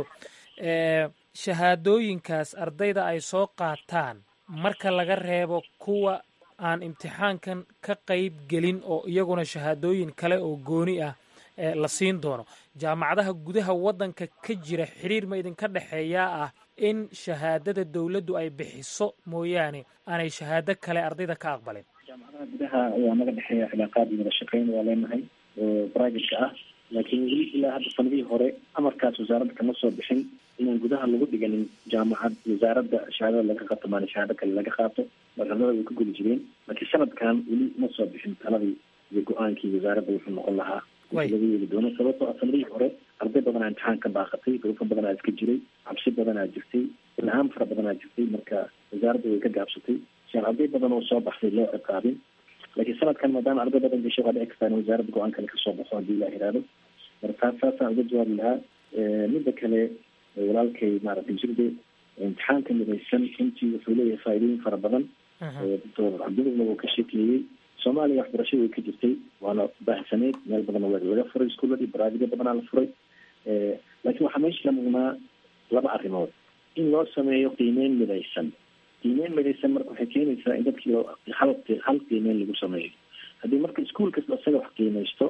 shahaadooyinkaas ardayda ay soo qaataan marka laga reebo kuwa aan imtixaankan ka qayb gelin oo iyaguna shahaadooyin kale oo gooni ah la siin doono jaamacadaha gudaha waddanka ka jira xiriir ma idinka dhexeeyaa ah in shahaadada dowladdu ay bixiso mooyaane aanay shahaado kale ardayda ka aqbalin jaamacadaha gudaha ayaa naga dhexeeya cilaaqaad iyo wada shaqeyn waa leenahay oo private-ka ah laakiin weli ilaa hadda sanadihii hore amarkaas wasaaradda kama soo bixin inaan gudaha lagu dhiganin jaamacad wasaaradda shahaadada laga qaato maana shahaado kale laga qaato marxaladada way ku guli jireen laakiin sanadkan weli ma soo bixin taladii iyo go-aankii wasaaradda wuxuu noqon lahaa laga yeeli doono sababtoo ah sanadihii hore arday badanaa imtixaan ka baaqatay duruufo badanaa iska jiray cabsi badanaa jirtay ilhaan fara badanaa jirtay marka wasaaradda way ka gaabsatay si aan arday badan oo soo baxday loo ciqaabin laakiin sanadkan maadaama arday badan gashay waa dhici kartaa in wasaaradda go-aan kale kasoo baxo haddii la yihahdo marka taas saasaan uga jawaabi lahaa midda kale walaalkay maaragtay jirde imtixaanka midaysan runtii wuxuu leeyahay faa'iidooyin fara badan doctor cabdinurna wuu ka sheekeeyey soomaaliya waxbarashada way ka jirtay waana baahsaneyd meel badanna waa laga furay iskuuladii baraabiga badanaa la furay laakiin waxaa meesha la mugnaa laba arrimood in loo sameeyo qiimeyn midaysan qiimeyn midaysan marka waxay keenaysaa in dadkii hal hal qiimeyn lagu sameeyo haddii marka iskuol kasta isaga wax qiimaysto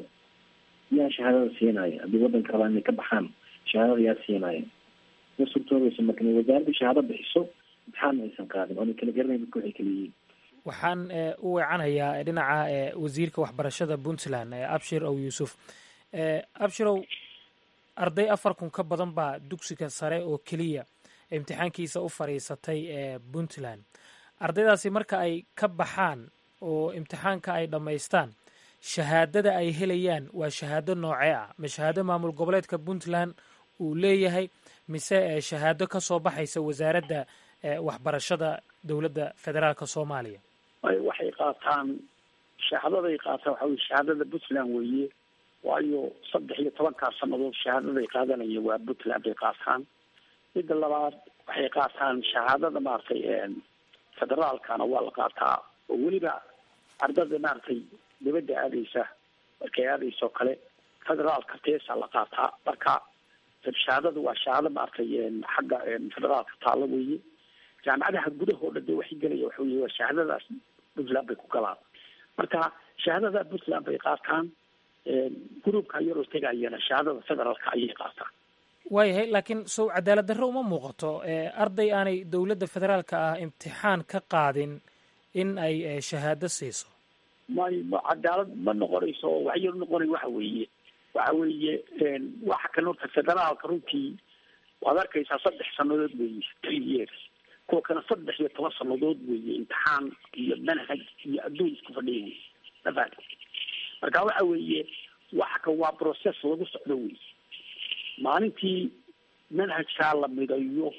yaa shahaadada siinaya haddii waddanka rabaa inay ka baxaan shahaadada yaa siinaya ma suurtoobaysa marka inay wasaaradda shahaado bixiso imtixaan aysan qaadin oona kala garanayn dadka waxay kala yihiin waxaan u weecanayaa dhinaca wasiirka waxbarashada puntland abshir ow yuusuf abshirow arday afar kun ka badan baa dugsiga sare oo keliya imtixaankiisa u fadhiisatay ee puntland ardaydaasi marka ay ka baxaan oo imtixaanka ay dhammaystaan shahaadada ay helayaan waa shahaado noocee ah ma shahaado maamul goboleedka puntland uu leeyahay mise shahaado ka soo baxaysa wasaaradda waxbarashada dowladda federaalka soomaaliya waxay qaataan shahaadaday qaataan waxa weye shahaadada puntland weeye waayo saddex iyo tobankaa sanadood shahaadaday qaadanaya waa puntland bay qaataan midda labaad waxay qaataan shahaadada maaragtay federaalkana waa la qaataa oo weliba ardada maaragtay dibadda aadaysa markay aadaysa oo kale federaalka teesa la qaataa marka shahaadada waa shahaado maaragtay xagga federaalka taalo weeye jaamacadaha gudahoo dhan de waxay gelaya waxa weye waa shahaadadaas puntland bay ku galaan marka shahaadada puntland bay qaataan gruubka yaroo tegayana shahaadada federaalka ayay qaataan waayahay laakiin sow cadaalad darro uma muuqato arday aanay dowladda federaalka ah imtixaan ka qaadin in ay shahaado siiso may ma cadaalad ma noqonayso waxyar noqonay waxa weeye waxa weeye waxa kan horta federaalka runtii waad arkaysaa saddex sanadood weeye three years kuwa kana saddex iyo toban sanadood weeye imtixaan iyo manhaj iyo adduun isku fadhiya wey mafahad marka waxa weeye waxa kan waa process lagu socdo wey maalintii manhajkaa la midayo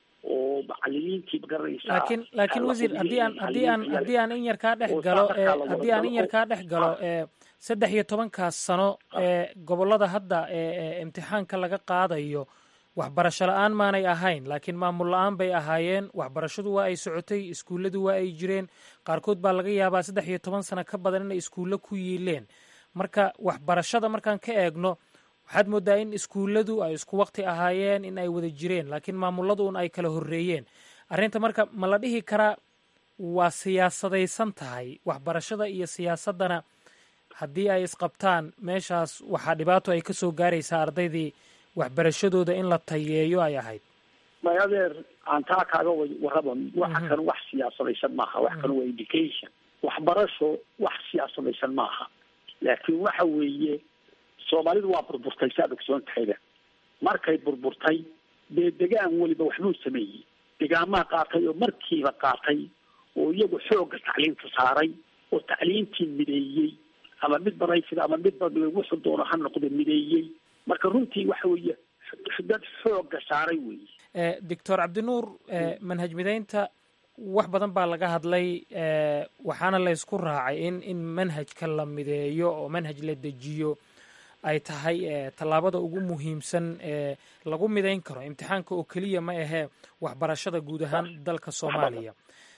oo macalimiintii magaranaysaa laakiin laakiin wasiir haddii aan haddii aan haddii aan in yar kaa dhex galo haddii aan in yar kaa dhex galo saddex iyo tobankaas sano ee gobollada hadda ee imtixaanka laga qaadayo waxbarasho la-aan maanay ahayn laakiin maamul la-aan bay ahaayeen waxbarashadu waa ay socotay iskuulladu waa ay jireen qaarkood baa laga yaabaa saddex iyo toban sano ka badan inay iskuullo ku yiileen marka waxbarashada markaan ka eegno waxaad moodaa in iskuulladu ay isku waqti ahaayeen in ay wada jireen laakiin maamuladu un ay kala horreeyeen arrinta marka ma la dhihi karaa waa siyaasadaysan tahay waxbarashada iyo siyaasaddana haddii ay isqabtaan meeshaas waxaa dhibaato ay ka soo gaaraysaa ardaydii waxbarashadooda in la tayeeyo ay ahayd may adeer aan taa kaaga warraba waxa kan wax siyaasadaysan maaha wax kan waa education waxbarasho wax siyaasadaysan maaha laakiin waxa weeye soomaalidu waa burburtay saad ogsoon tahayba markay burburtay dee degaan weliba waxbuu sameeyey degaamaha qaatay oo markiiba qaatay oo iyagu xoogga tacliinta saaray oo tacliintii mideeyey ama mid baraysid ama mid wuxuu doono ha noqdo mideeyey marka runtii waxa weeye dad xoogga saaray weeye doctor cabdinuur manhaj mideynta wax badan baa laga hadlay waxaana la ysku raacay in in manhajka la mideeyo oo manhaj la dejiyo ay tahay tallaabada ugu muhiimsan ee lagu midayn karo imtixaanka oo keliya ma ahee waxbarashada guud ahaan dalka soomaaliya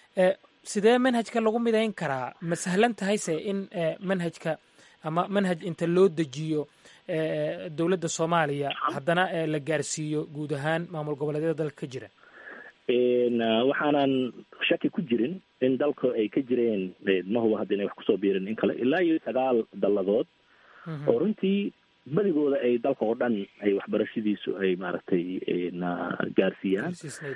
sidee manhajka lagu midayn karaa ma sahlan tahayse in manhajka ama manhaj inta loo dejiyo dowladda soomaaliya haddana la gaarsiiyo guud ahaan maamul goboleedyada dalka ka jira waxaanan shaki ku jirin in dalka ay ka jireen ma huba hadda inay wax kusoo biirin in kale ilaa iyo sagaal dalladood oo runtii badigooda ay dalka oo dhan ay waxbarashadiisu ay maaragtay na gaarsiiyaan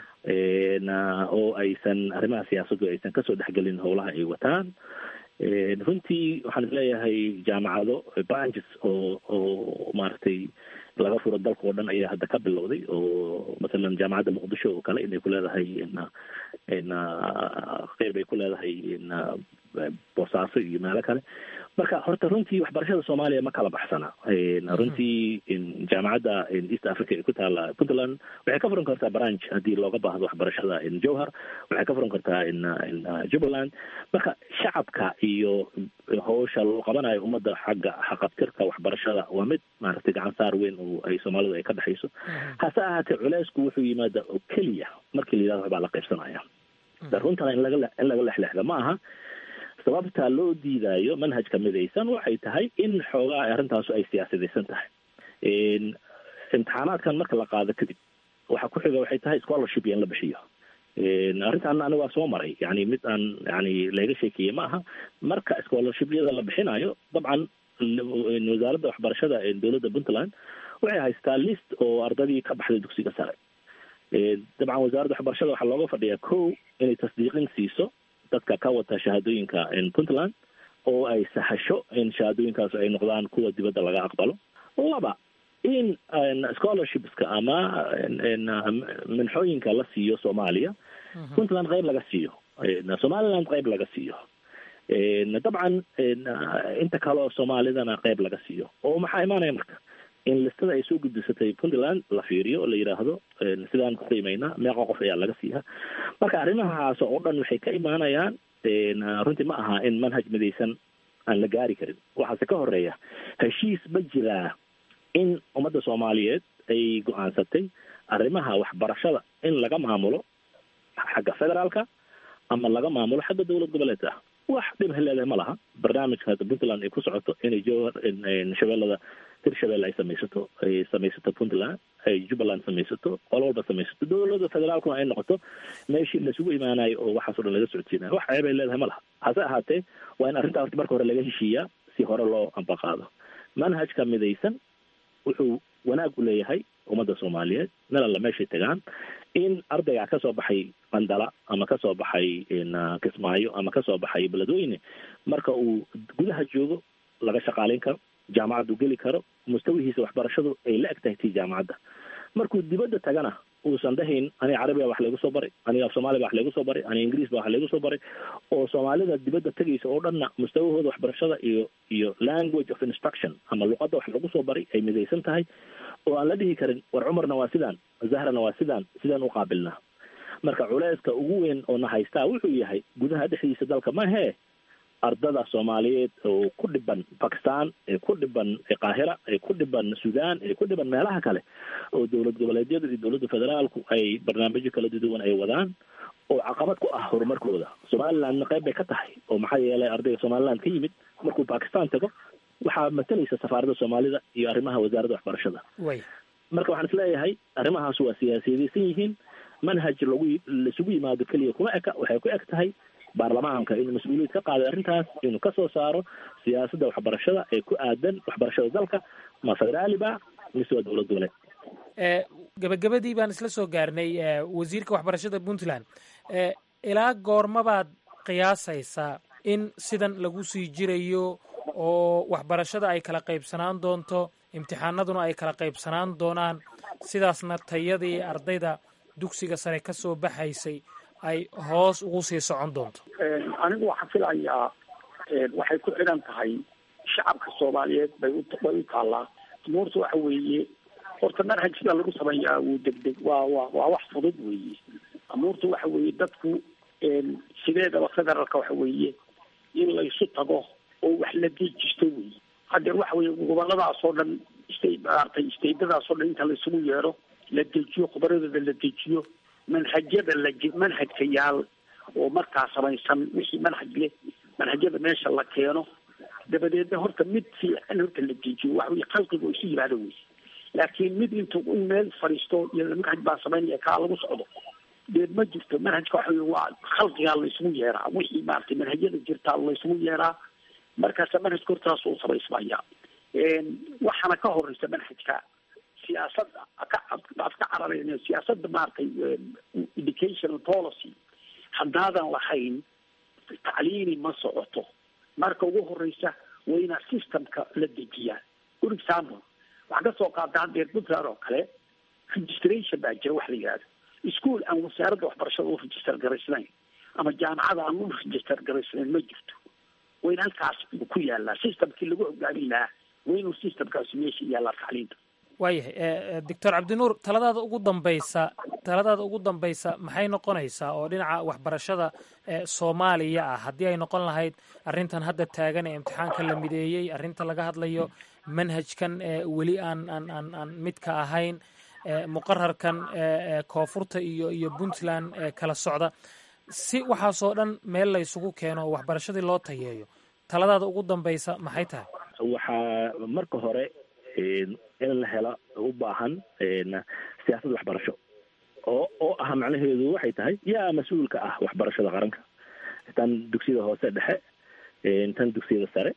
oo aysan arrimaha siyaasaddu aysan kasoo dhexgelin howlaha ay wataan runtii waxaan isleeyahay jaamacado branches oo oo maaragtay laga furo dalka oo dhan ayaa hadda ka bilowday oo masalan jaamacadda muqdisho oo kale inay ku leedahay na na qeyb ay ku leedahay na boosaaso iyo meelo kale marka horta runtii waxbarashada soomaaliya ma kala baxsana runtii jaamacadda east africa ee ku taala puntland waxay ka furan kartaa branch haddii looga baahdo waxbarashada jowhar waxay ka furan kartaa jubbaland marka shacabka iyo howsha loo qabanayo ummadda xagga xaqabtirka waxbarashada waa mid maaragtay gacan saar weyn oo ay soomaalidu ay ka dhexayso hase ahaatee culeysku wuxuu yimaada oo keliya markii la yidhahdo waxbaa la qaybsanaya runtana in laga in laga lexlexda ma aha sababta loo diidaayo manhajka midaysan waxay tahay in xoogaa arrintaasu ay siyaasadaysan tahay imtixaanaadkan marka la qaado kadib waxa ku xiga waxay tahay scholarship iyo in la bixiyo arrintan aniga waa soo maray yani mid aan yani laga sheekeeye ma aha marka scholarshipyada la bixinayo dabcan wasaaradda waxbarashada ee dowladda puntland waxay haystaa list oo ardadii ka baxday dugsiga sare dabcan wasaaradda waxbarashada waxaa looga fadhiyaa ko inay tasdiiqin siiso dadka ka wata shahaadooyinka puntland oo ay sahasho in shahaadooyinkaas ay noqdaan kuwa dibadda laga aqbalo laba in scholarshipska ama minxooyinka la siiyo soomaaliya puntland qayb laga siiyo somaliland qayb laga siiyo dabcan inta kale oo soomaalidana qayb laga siiyo oo maxaa imaanaya marka in listada ay soo gudbisatay puntland la fiiriyo oo la yidhaahdo sidaan ku qiimaynaa meeqa qof ayaa laga siiyaa marka arrimahaas oo dhan waxay ka imaanayaan runtii ma aha in manhaj midaysan aan la gaari karin waxaase ka horeeya heshiis ma jiraa in ummadda soomaaliyeed ay go-aansatay arrimaha waxbarashada in laga maamulo xagga federaalka ama laga maamulo xagga dowlad goboleedka wax dhib heleedahay ma laha barnaamijka hadda puntland ay ku socoto inay jowhar shabeellada hirshabelle ay samaysato ay samaysato puntland ay jubbaland samaysato qolo walba samaysato dowladda federaalkuna ay noqoto meeshii laisugu imaanayo oo waxaas o dhan laga socodsiinayo wax ceeb ay leedahay ma laha hase ahaatee waa in arrintaa horta marka hore laga heshiiyaa si hore loo ambaqaado manhajka midaysan wuxuu wanaag u leeyahay ummadda soomaaliyeed meel alla meeshay tagaan in ardayga kasoo baxay qandala ama kasoo baxay kismaayo ama kasoo baxay beledweyne marka uu gudaha joogo laga shaqaalayn karo jaamacaddu geli karo mustawihiisa waxbarashadu ay la eg tahay tii jaamacadda markuu dibadda tagana uusan dhahayn aniga carabiga wax laygu soo baray aniga af soomaaliga wax laygu soo baray aniga ingiriis ba wax laygu soo baray oo soomaalida dibadda tegaysa oo dhanna mustawahooda waxbarashada iyo iyo language of instruction ama luqadda wax lagu soo baray ay midaysan tahay oo aan la dhihi karin war cumarna waa sidaan zahrana waa sidaan sidaan u qaabilnaa marka culeyska ugu weyn oo na haystaa wuxuu yahay gudaha dhexdiisa dalka mahee ardada soomaaliyeed oo ku dhiban bakistan ee ku dhiban qaahira ee ku dhiban sudan ee ku dhiban meelaha kale oo dowlad goboleedyadu iyo dowladda federaalku ay barnaamijyo kala duwan ay wadaan oo caqabad ku ah horumarkooda somalilandna qayb bay ka tahay oo maxaa yeelay ardayga somaliland ka yimid markuu bakistan tago waxaa matalaysa safaaradda soomaalida iyo arrimaha wasaaradda waxbarashada marka waxaan isleeyahay arrimahaas waa siyaasiyadaysan yihiin manhaj lagu laisugu yimaado keliya kuma eka waxay ku eg tahay baarlamaanka inuu mas-uuliyad ka qaaday arrintaas inuu kasoo saaro siyaasadda waxbarashada ee ku aadan waxbarashada dalka ma federaali ba mise waa dowlad goboleed gabagabadii baan isla soo gaarnay wasiirka waxbarashada puntland ilaa goormabaad qiyaasaysaa in sidan lagu sii jirayo oo waxbarashada ay kala qaybsanaan doonto imtixaanaduna ay kala qaybsanaan doonaan sidaasna tayadii ardayda dugsiga sare ka soo baxaysay ay hoos ugu sii socon doonto anigu waxaan filayaa waxay ku xidhan tahay shacabka soomaaliyeed bay u bay u taallaa umuurta waxa weeye horta manhaj sida lagu sameeyaa wuu degdeg waa waa waa wax fudud weeye amuurta waxa weeye dadku sideedaba federaalka waxa weeye in laysu tago oo wax la dejisto wey hadeer waxa weeye goboladaas oo dhan sta maaragtay staydadaas oo dhan inta laysugu yeedho la dejiyo khubaradooda la dejiyo manhajyada la manhajka yaal oo markaa samaysan wixii manhaj leh manhajyada meesha la keeno dabadeedna horta mid fiican horta la dejiyo waxa weye khalqiga oo isu yimaado wey laakiin mid intu in meel fadhiisto iyo manhaj baa samaynaya kaa lagu socdo deed ma jirto manhajka waxa wey waa khalqigaa laysugu yeeraa wixii maaragtay manhajyada jirtaa laysugu yeeraa markaasa manhajka hortaas uu samaysmaya waxaana ka horeysa manhajka siyaasadda ka baad ka cararayna siyaasadda maaragtay educational policy haddaadan lahayn tacliini ma socoto marka ugu horeysa waa inaa systemka la dejiyaa good example waxaa ka soo qaata hadeer puntland oo kale registration baa jira wax la yihahdo school aan wasaaradda waxbarashada u register garaysnayn ama jaamacada aan u register garaysnayn ma jirto waa in halkaas ku yaalaa systemkii lagu hogaamin lahaa waa inuu systemkaasi meesha yaalaa tacliinta waayahay doctor cabdinuur taladaada ugu dambaysa taladaada ugu dambaysa maxay noqonaysaa oo dhinaca waxbarashada soomaaliya ah haddii ay noqon lahayd arrintan hadda taagan ee imtixaanka la mideeyey arrinta laga hadlayo manhajkan weli aan aan aan aan midka ahayn muqararkan koonfurta iyo iyo puntland kala socda si waxaasoo dhan meel laysugu keeno oo waxbarashadii loo tayeeyo taladaada ugu dambaysa maxay tahay waxaa marka hore in la helo u baahan siyaasad waxbarasho oo oo ah macnaheedu waxay tahay yaa mas-uulka ah waxbarashada qaranka tan dugsiyada hoose dhexe tan dugsiyada sare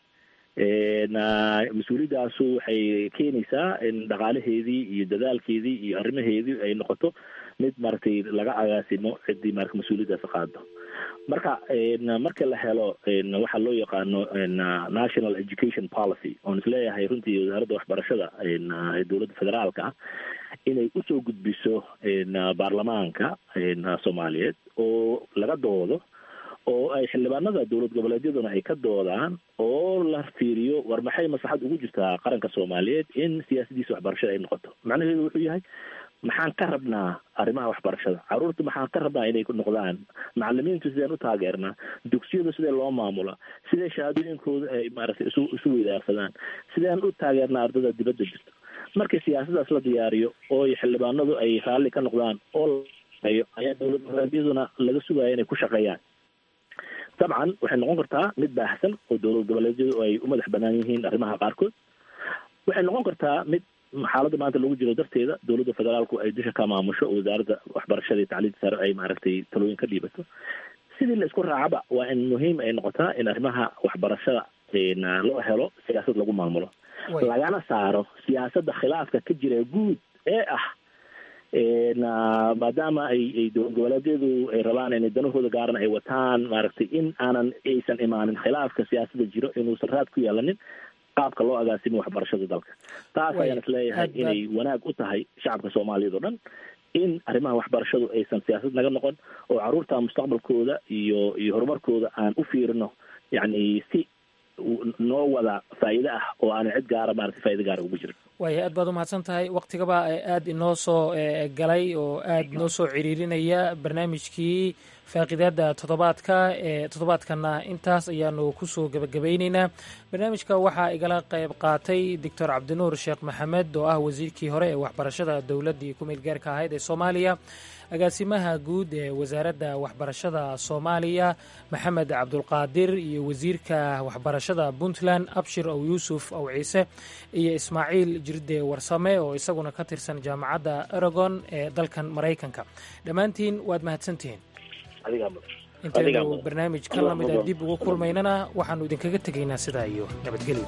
mas-uuliyadaasu waxay keenaysaa in dhaqaalaheedii iyo dadaalkeedii iyo arrimaheedii ay noqoto mid maaragtay laga agaasimo ciddii marka mas-uuliyaddaas qaado marka marka la helo waxaa loo yaqaano national education policy oon isleeyahay runtii wasaaradda waxbarashada ee dowladda federaalka ah inay usoo gudbiso baarlamaanka soomaaliyeed oo laga doodo oo ay xildhibaanada dowlad goboleedyaduna ay ka doodaan oo la fiiriyo war maxay maslaxad ugu jirtaa qaranka soomaaliyeed in siyaasadiisa waxbarashada ay noqoto macnaheedu wuxuu yahay maxaan ka rabnaa arrimaha waxbarashada caruurta maxaan ka rabnaa inay noqdaan macalimiintu sideen u taageernaa dugsiyada sidee loo maamula sidee shahaadooyinkooda ay maaragtay isu isu weydaarsadaan sideen u taageernaa ardada dibadda jirto markii siyaasadaas la diyaariyo oo xildhibaanadu ay raalli ka noqdaan oo ayaa dowlad goboleedyaduna laga sugaya inay ku shaqeeyaan dabcan waxay noqon kartaa mid baahsan oo dowlad goboleedyadu ay u madax banaan yihiin arrimaha qaarkood waxay noqon kartaa mid xaaladda maanta lagu jiro darteeda dowladda federaalku ay dusha ka maamusho oo wasaaradda waxbarashada iyo tacliinta sare ay maaragtay talooyin ka dhiibato sidii la isku raacaba waa in muhiim ay noqotaa in arrimaha waxbarashada loo helo siyaasad lagu maamulo lagana saaro siyaasadda khilaafka ka jira guud ee ah maadaama ay ay dowlad goboleedyadu ay rabaan inay danahooda gaaran ay wataan maaragtay in aanan aysan imaanin khilaafka siyaasadda jiro inuusan raad ku yeelanin qaabka loo agaasimo waxbarashada dalka taas ayaan isleeyahay inay wanaag u tahay shacabka soomaaliyeed oo dhan in arrimaha waxbarashadu aysan siyaasad naga noqon oo caruurta mustaqbalkooda iyo iyo horumarkooda aan u fiirino yacni si noo wada faa'iide ah oo aanan cid gaara maarata faa'iide gaara ugu jirin waaya aad baad umahadsan tahay waktigaba aada inoo soo galay oo aada inoo soo ciriirinaya barnaamijkii faaqidaada toddobaadka ee toddobaadkana intaas ayaanu kusoo gebagabayneynaa barnaamijka waxaa igala qayb qaatay doctor cabdinuur sheekh maxamed oo ah wasiirkii hore ee waxbarashada dowladdii ku meelgaarka ahayd ee soomaaliya agaasimaha guud ee wasaaradda waxbarashada soomaaliya maxamed cabdulqaadir iyo wasiirka waxbarashada puntland abshir ow yuusuf ow ciise iyo ismaaciil jirde warsame oo isaguna ka tirsan jaamacadda aragon ee dalkan maraykanka dhammaantiin waad mahadsantihiin intaynu barnaamij ka lamida dib ugu kulmaynana waxaannu idinkaga tegaynaa sidaa iyo nabadgelyo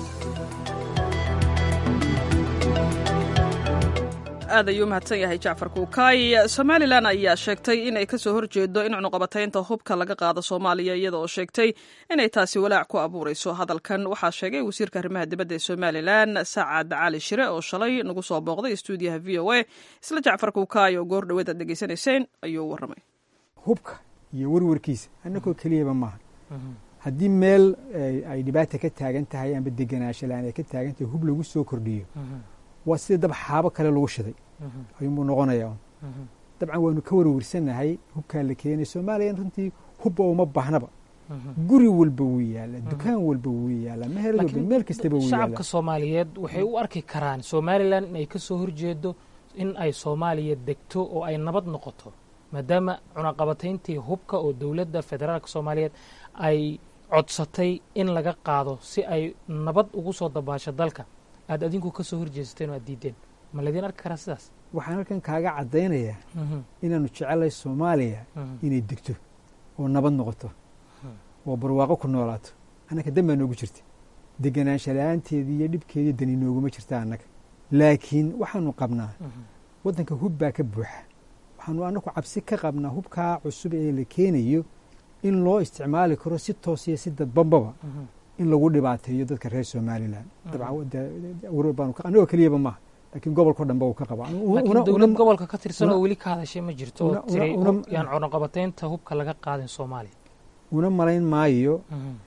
aad ayuu mahadsan yahay jacfar kuukaay somalilan ayaa sheegtay inay kasoo horjeedo in cunuqabataynta hubka laga qaado soomaaliya iyada oo sheegtay inay taasi walaac ku abuurayso hadalkan waxaa sheegay wasiirka arrimaha dibadda ee somalilan sacad cali shire oo shalay nagu soo booqday stuudiyaha v o a isla jacfar kuukaay oo goor dhaweed aad dhegaysanayseen ayuu warramay hubka iyo warwarkiisa annagoo keliyaba maaha haddii meel ay dhibaata ka taagan tahay amba deganaansho la-aan ay ka taagan tahay hub lagu soo kordhiyo waa sida dab xaabo kale lagu shiday ayuunbuu noqonayaa dabcan waanu ka warwarsanahay hubkaa la keenay soomaaliya runtii hubba uma baahnaba guri walba wuu yaala dukaan walba wuu yaala meher walba meel kastaba wuu shacabka soomaaliyeed waxay u arki karaan somalilan inay ka soo horjeedo in ay soomaaliya degto oo ay nabad noqoto maadaama cunaqabatayntii hubka oo dowladda federaalka soomaaliyeed ay codsatay in laga qaado si ay nabad ugu soo dabaasho dalka aad adinku ka soo horjeesateen oo aad diideen ma laydin arki karaa sidaas waxaan halkan kaaga caddaynayaa inaanu jecelay soomaaliya inay degto oo nabad noqoto oo barwaaqo ku noolaato annaka dan baa noogu jirta deganaansha la-aanteedii iyo dhibkeedii dani nooguma jirta annaga laakiin waxaanu qabnaa waddanka hub baa ka buuxa waxaanu annagu cabsi ka qabnaa hubkaa cusub ee la keenayo in loo isticmaali karo si toosiyo si dadbanbaba in lagu dhibaateeyo dadka reer somalilan dabcananagoo keliyaba maaha laakiin gobolko dhanba uu ka qaba laakiin dowlad gobolka ka tirsan oo weli ka hadashay ma jirto oo tiri yaan cunaqabataynta hubka laga qaadin soomaaliya una malayn maayo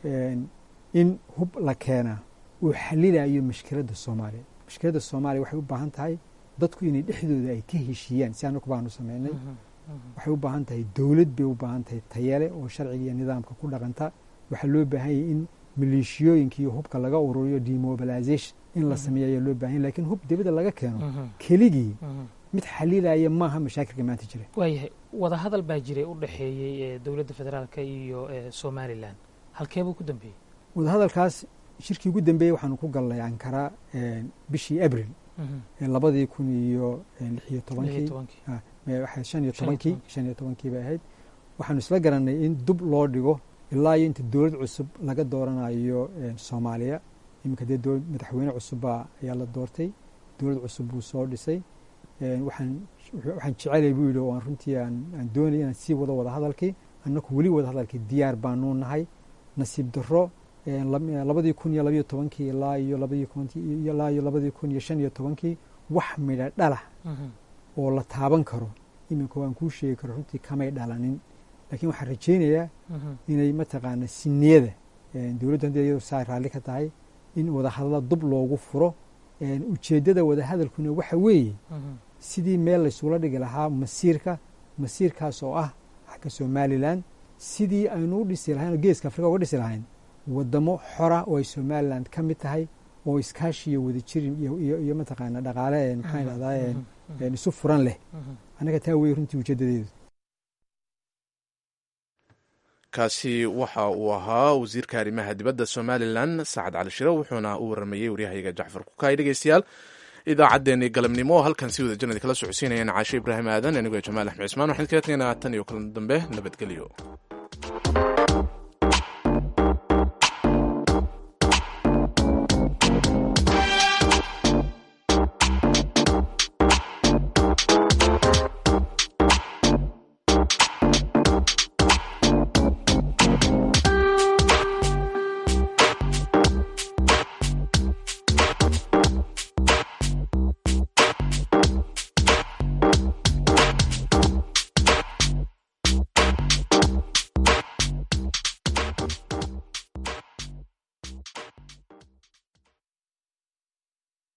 in hub la keenaa uu xalilayo mashkiladda soomaaliya mashkiladda soomaaliya waxay u baahan tahay dadku inay dhexdooda ay ka heshiiyaan si anaku baanu samaynay waxay u baahan tahay dowlad bay u baahan tahay tayale oo sharciga iyo nidaamka ku dhaqanta waxaa loo baahan yahay in maleeshiyooyinka iyo hubka laga ururiyo demobilization in la sameeyo ayaa loo bahan yahy lakiin hub dibadda laga keeno keligii mid xalilaya maaha mashaakilka maanta jira waayahay wadahadal baa jiray u dhexeeyey ee dowladda federaalka iyo somalilan halkeebuu ku dambeeyey wadahadalkaas shirkii ugu dambeeyey waxaanu ku galnay ankara bishii abril labadii kun iyo lix iyo tobankii shan iyo tobankii shan iyo tobankii bay ahayd waxaanu isla garanay in dub loo dhigo ilaa iyo inta dowlad cusub laga dooranayo soomaaliya iminka dee madaxweyne cusubba ayaa la doortay dowlad cusub buu soo dhisay waxaan waxaan jecelay buu yidhi oo aan runtii aan doonaya inaan sii wado wada hadalkii annaku weli wada hadalkii diyaar baanuu nahay nasiib darro labadii kun iyo labayo tobankii ilaa iyo labadii ilaa iyo labadii kun iyo shan iyo tobankii wax midha dhalah oo la taaban karo iminka waan kuu sheegi karo runtii kamay dhalanin laakiin waxaan rajaynayaa inay mataqaana siniyada dowladdu hadii iyadu saa raalli ka tahay in wadahadalla dub loogu furo ujeeddada wadahadalkuna waxa weeye sidii meel laysula dhigi lahaa masiirka masiirkaas oo ah xagga somalilan sidii aynu u dhisi lahayn oo geeska afrika uga dhisi lahayn wadamo xora oo ay somalilan ka mid tahay oo iskaashi iyo wadajir iyo mataqaana dhaqaale maxaan idhahdaa isu furan leh annaga taa weye runtii ujeeddadeedu kaasi waxa uu ahaa wasiirka arrimaha dibadda somalilan sacad cali shire wuxuuna u waramayey waryahayaga jacfar kukaay dhegeystayaal idaacaddeenii galabnimo oo halkan si wada janadi kala socodsiinayeen caashe ibraahim aadan anigoo jamaal axmed cismaan waxaan kaga tegaynaa tan iyo kulan dambe nabadgelyo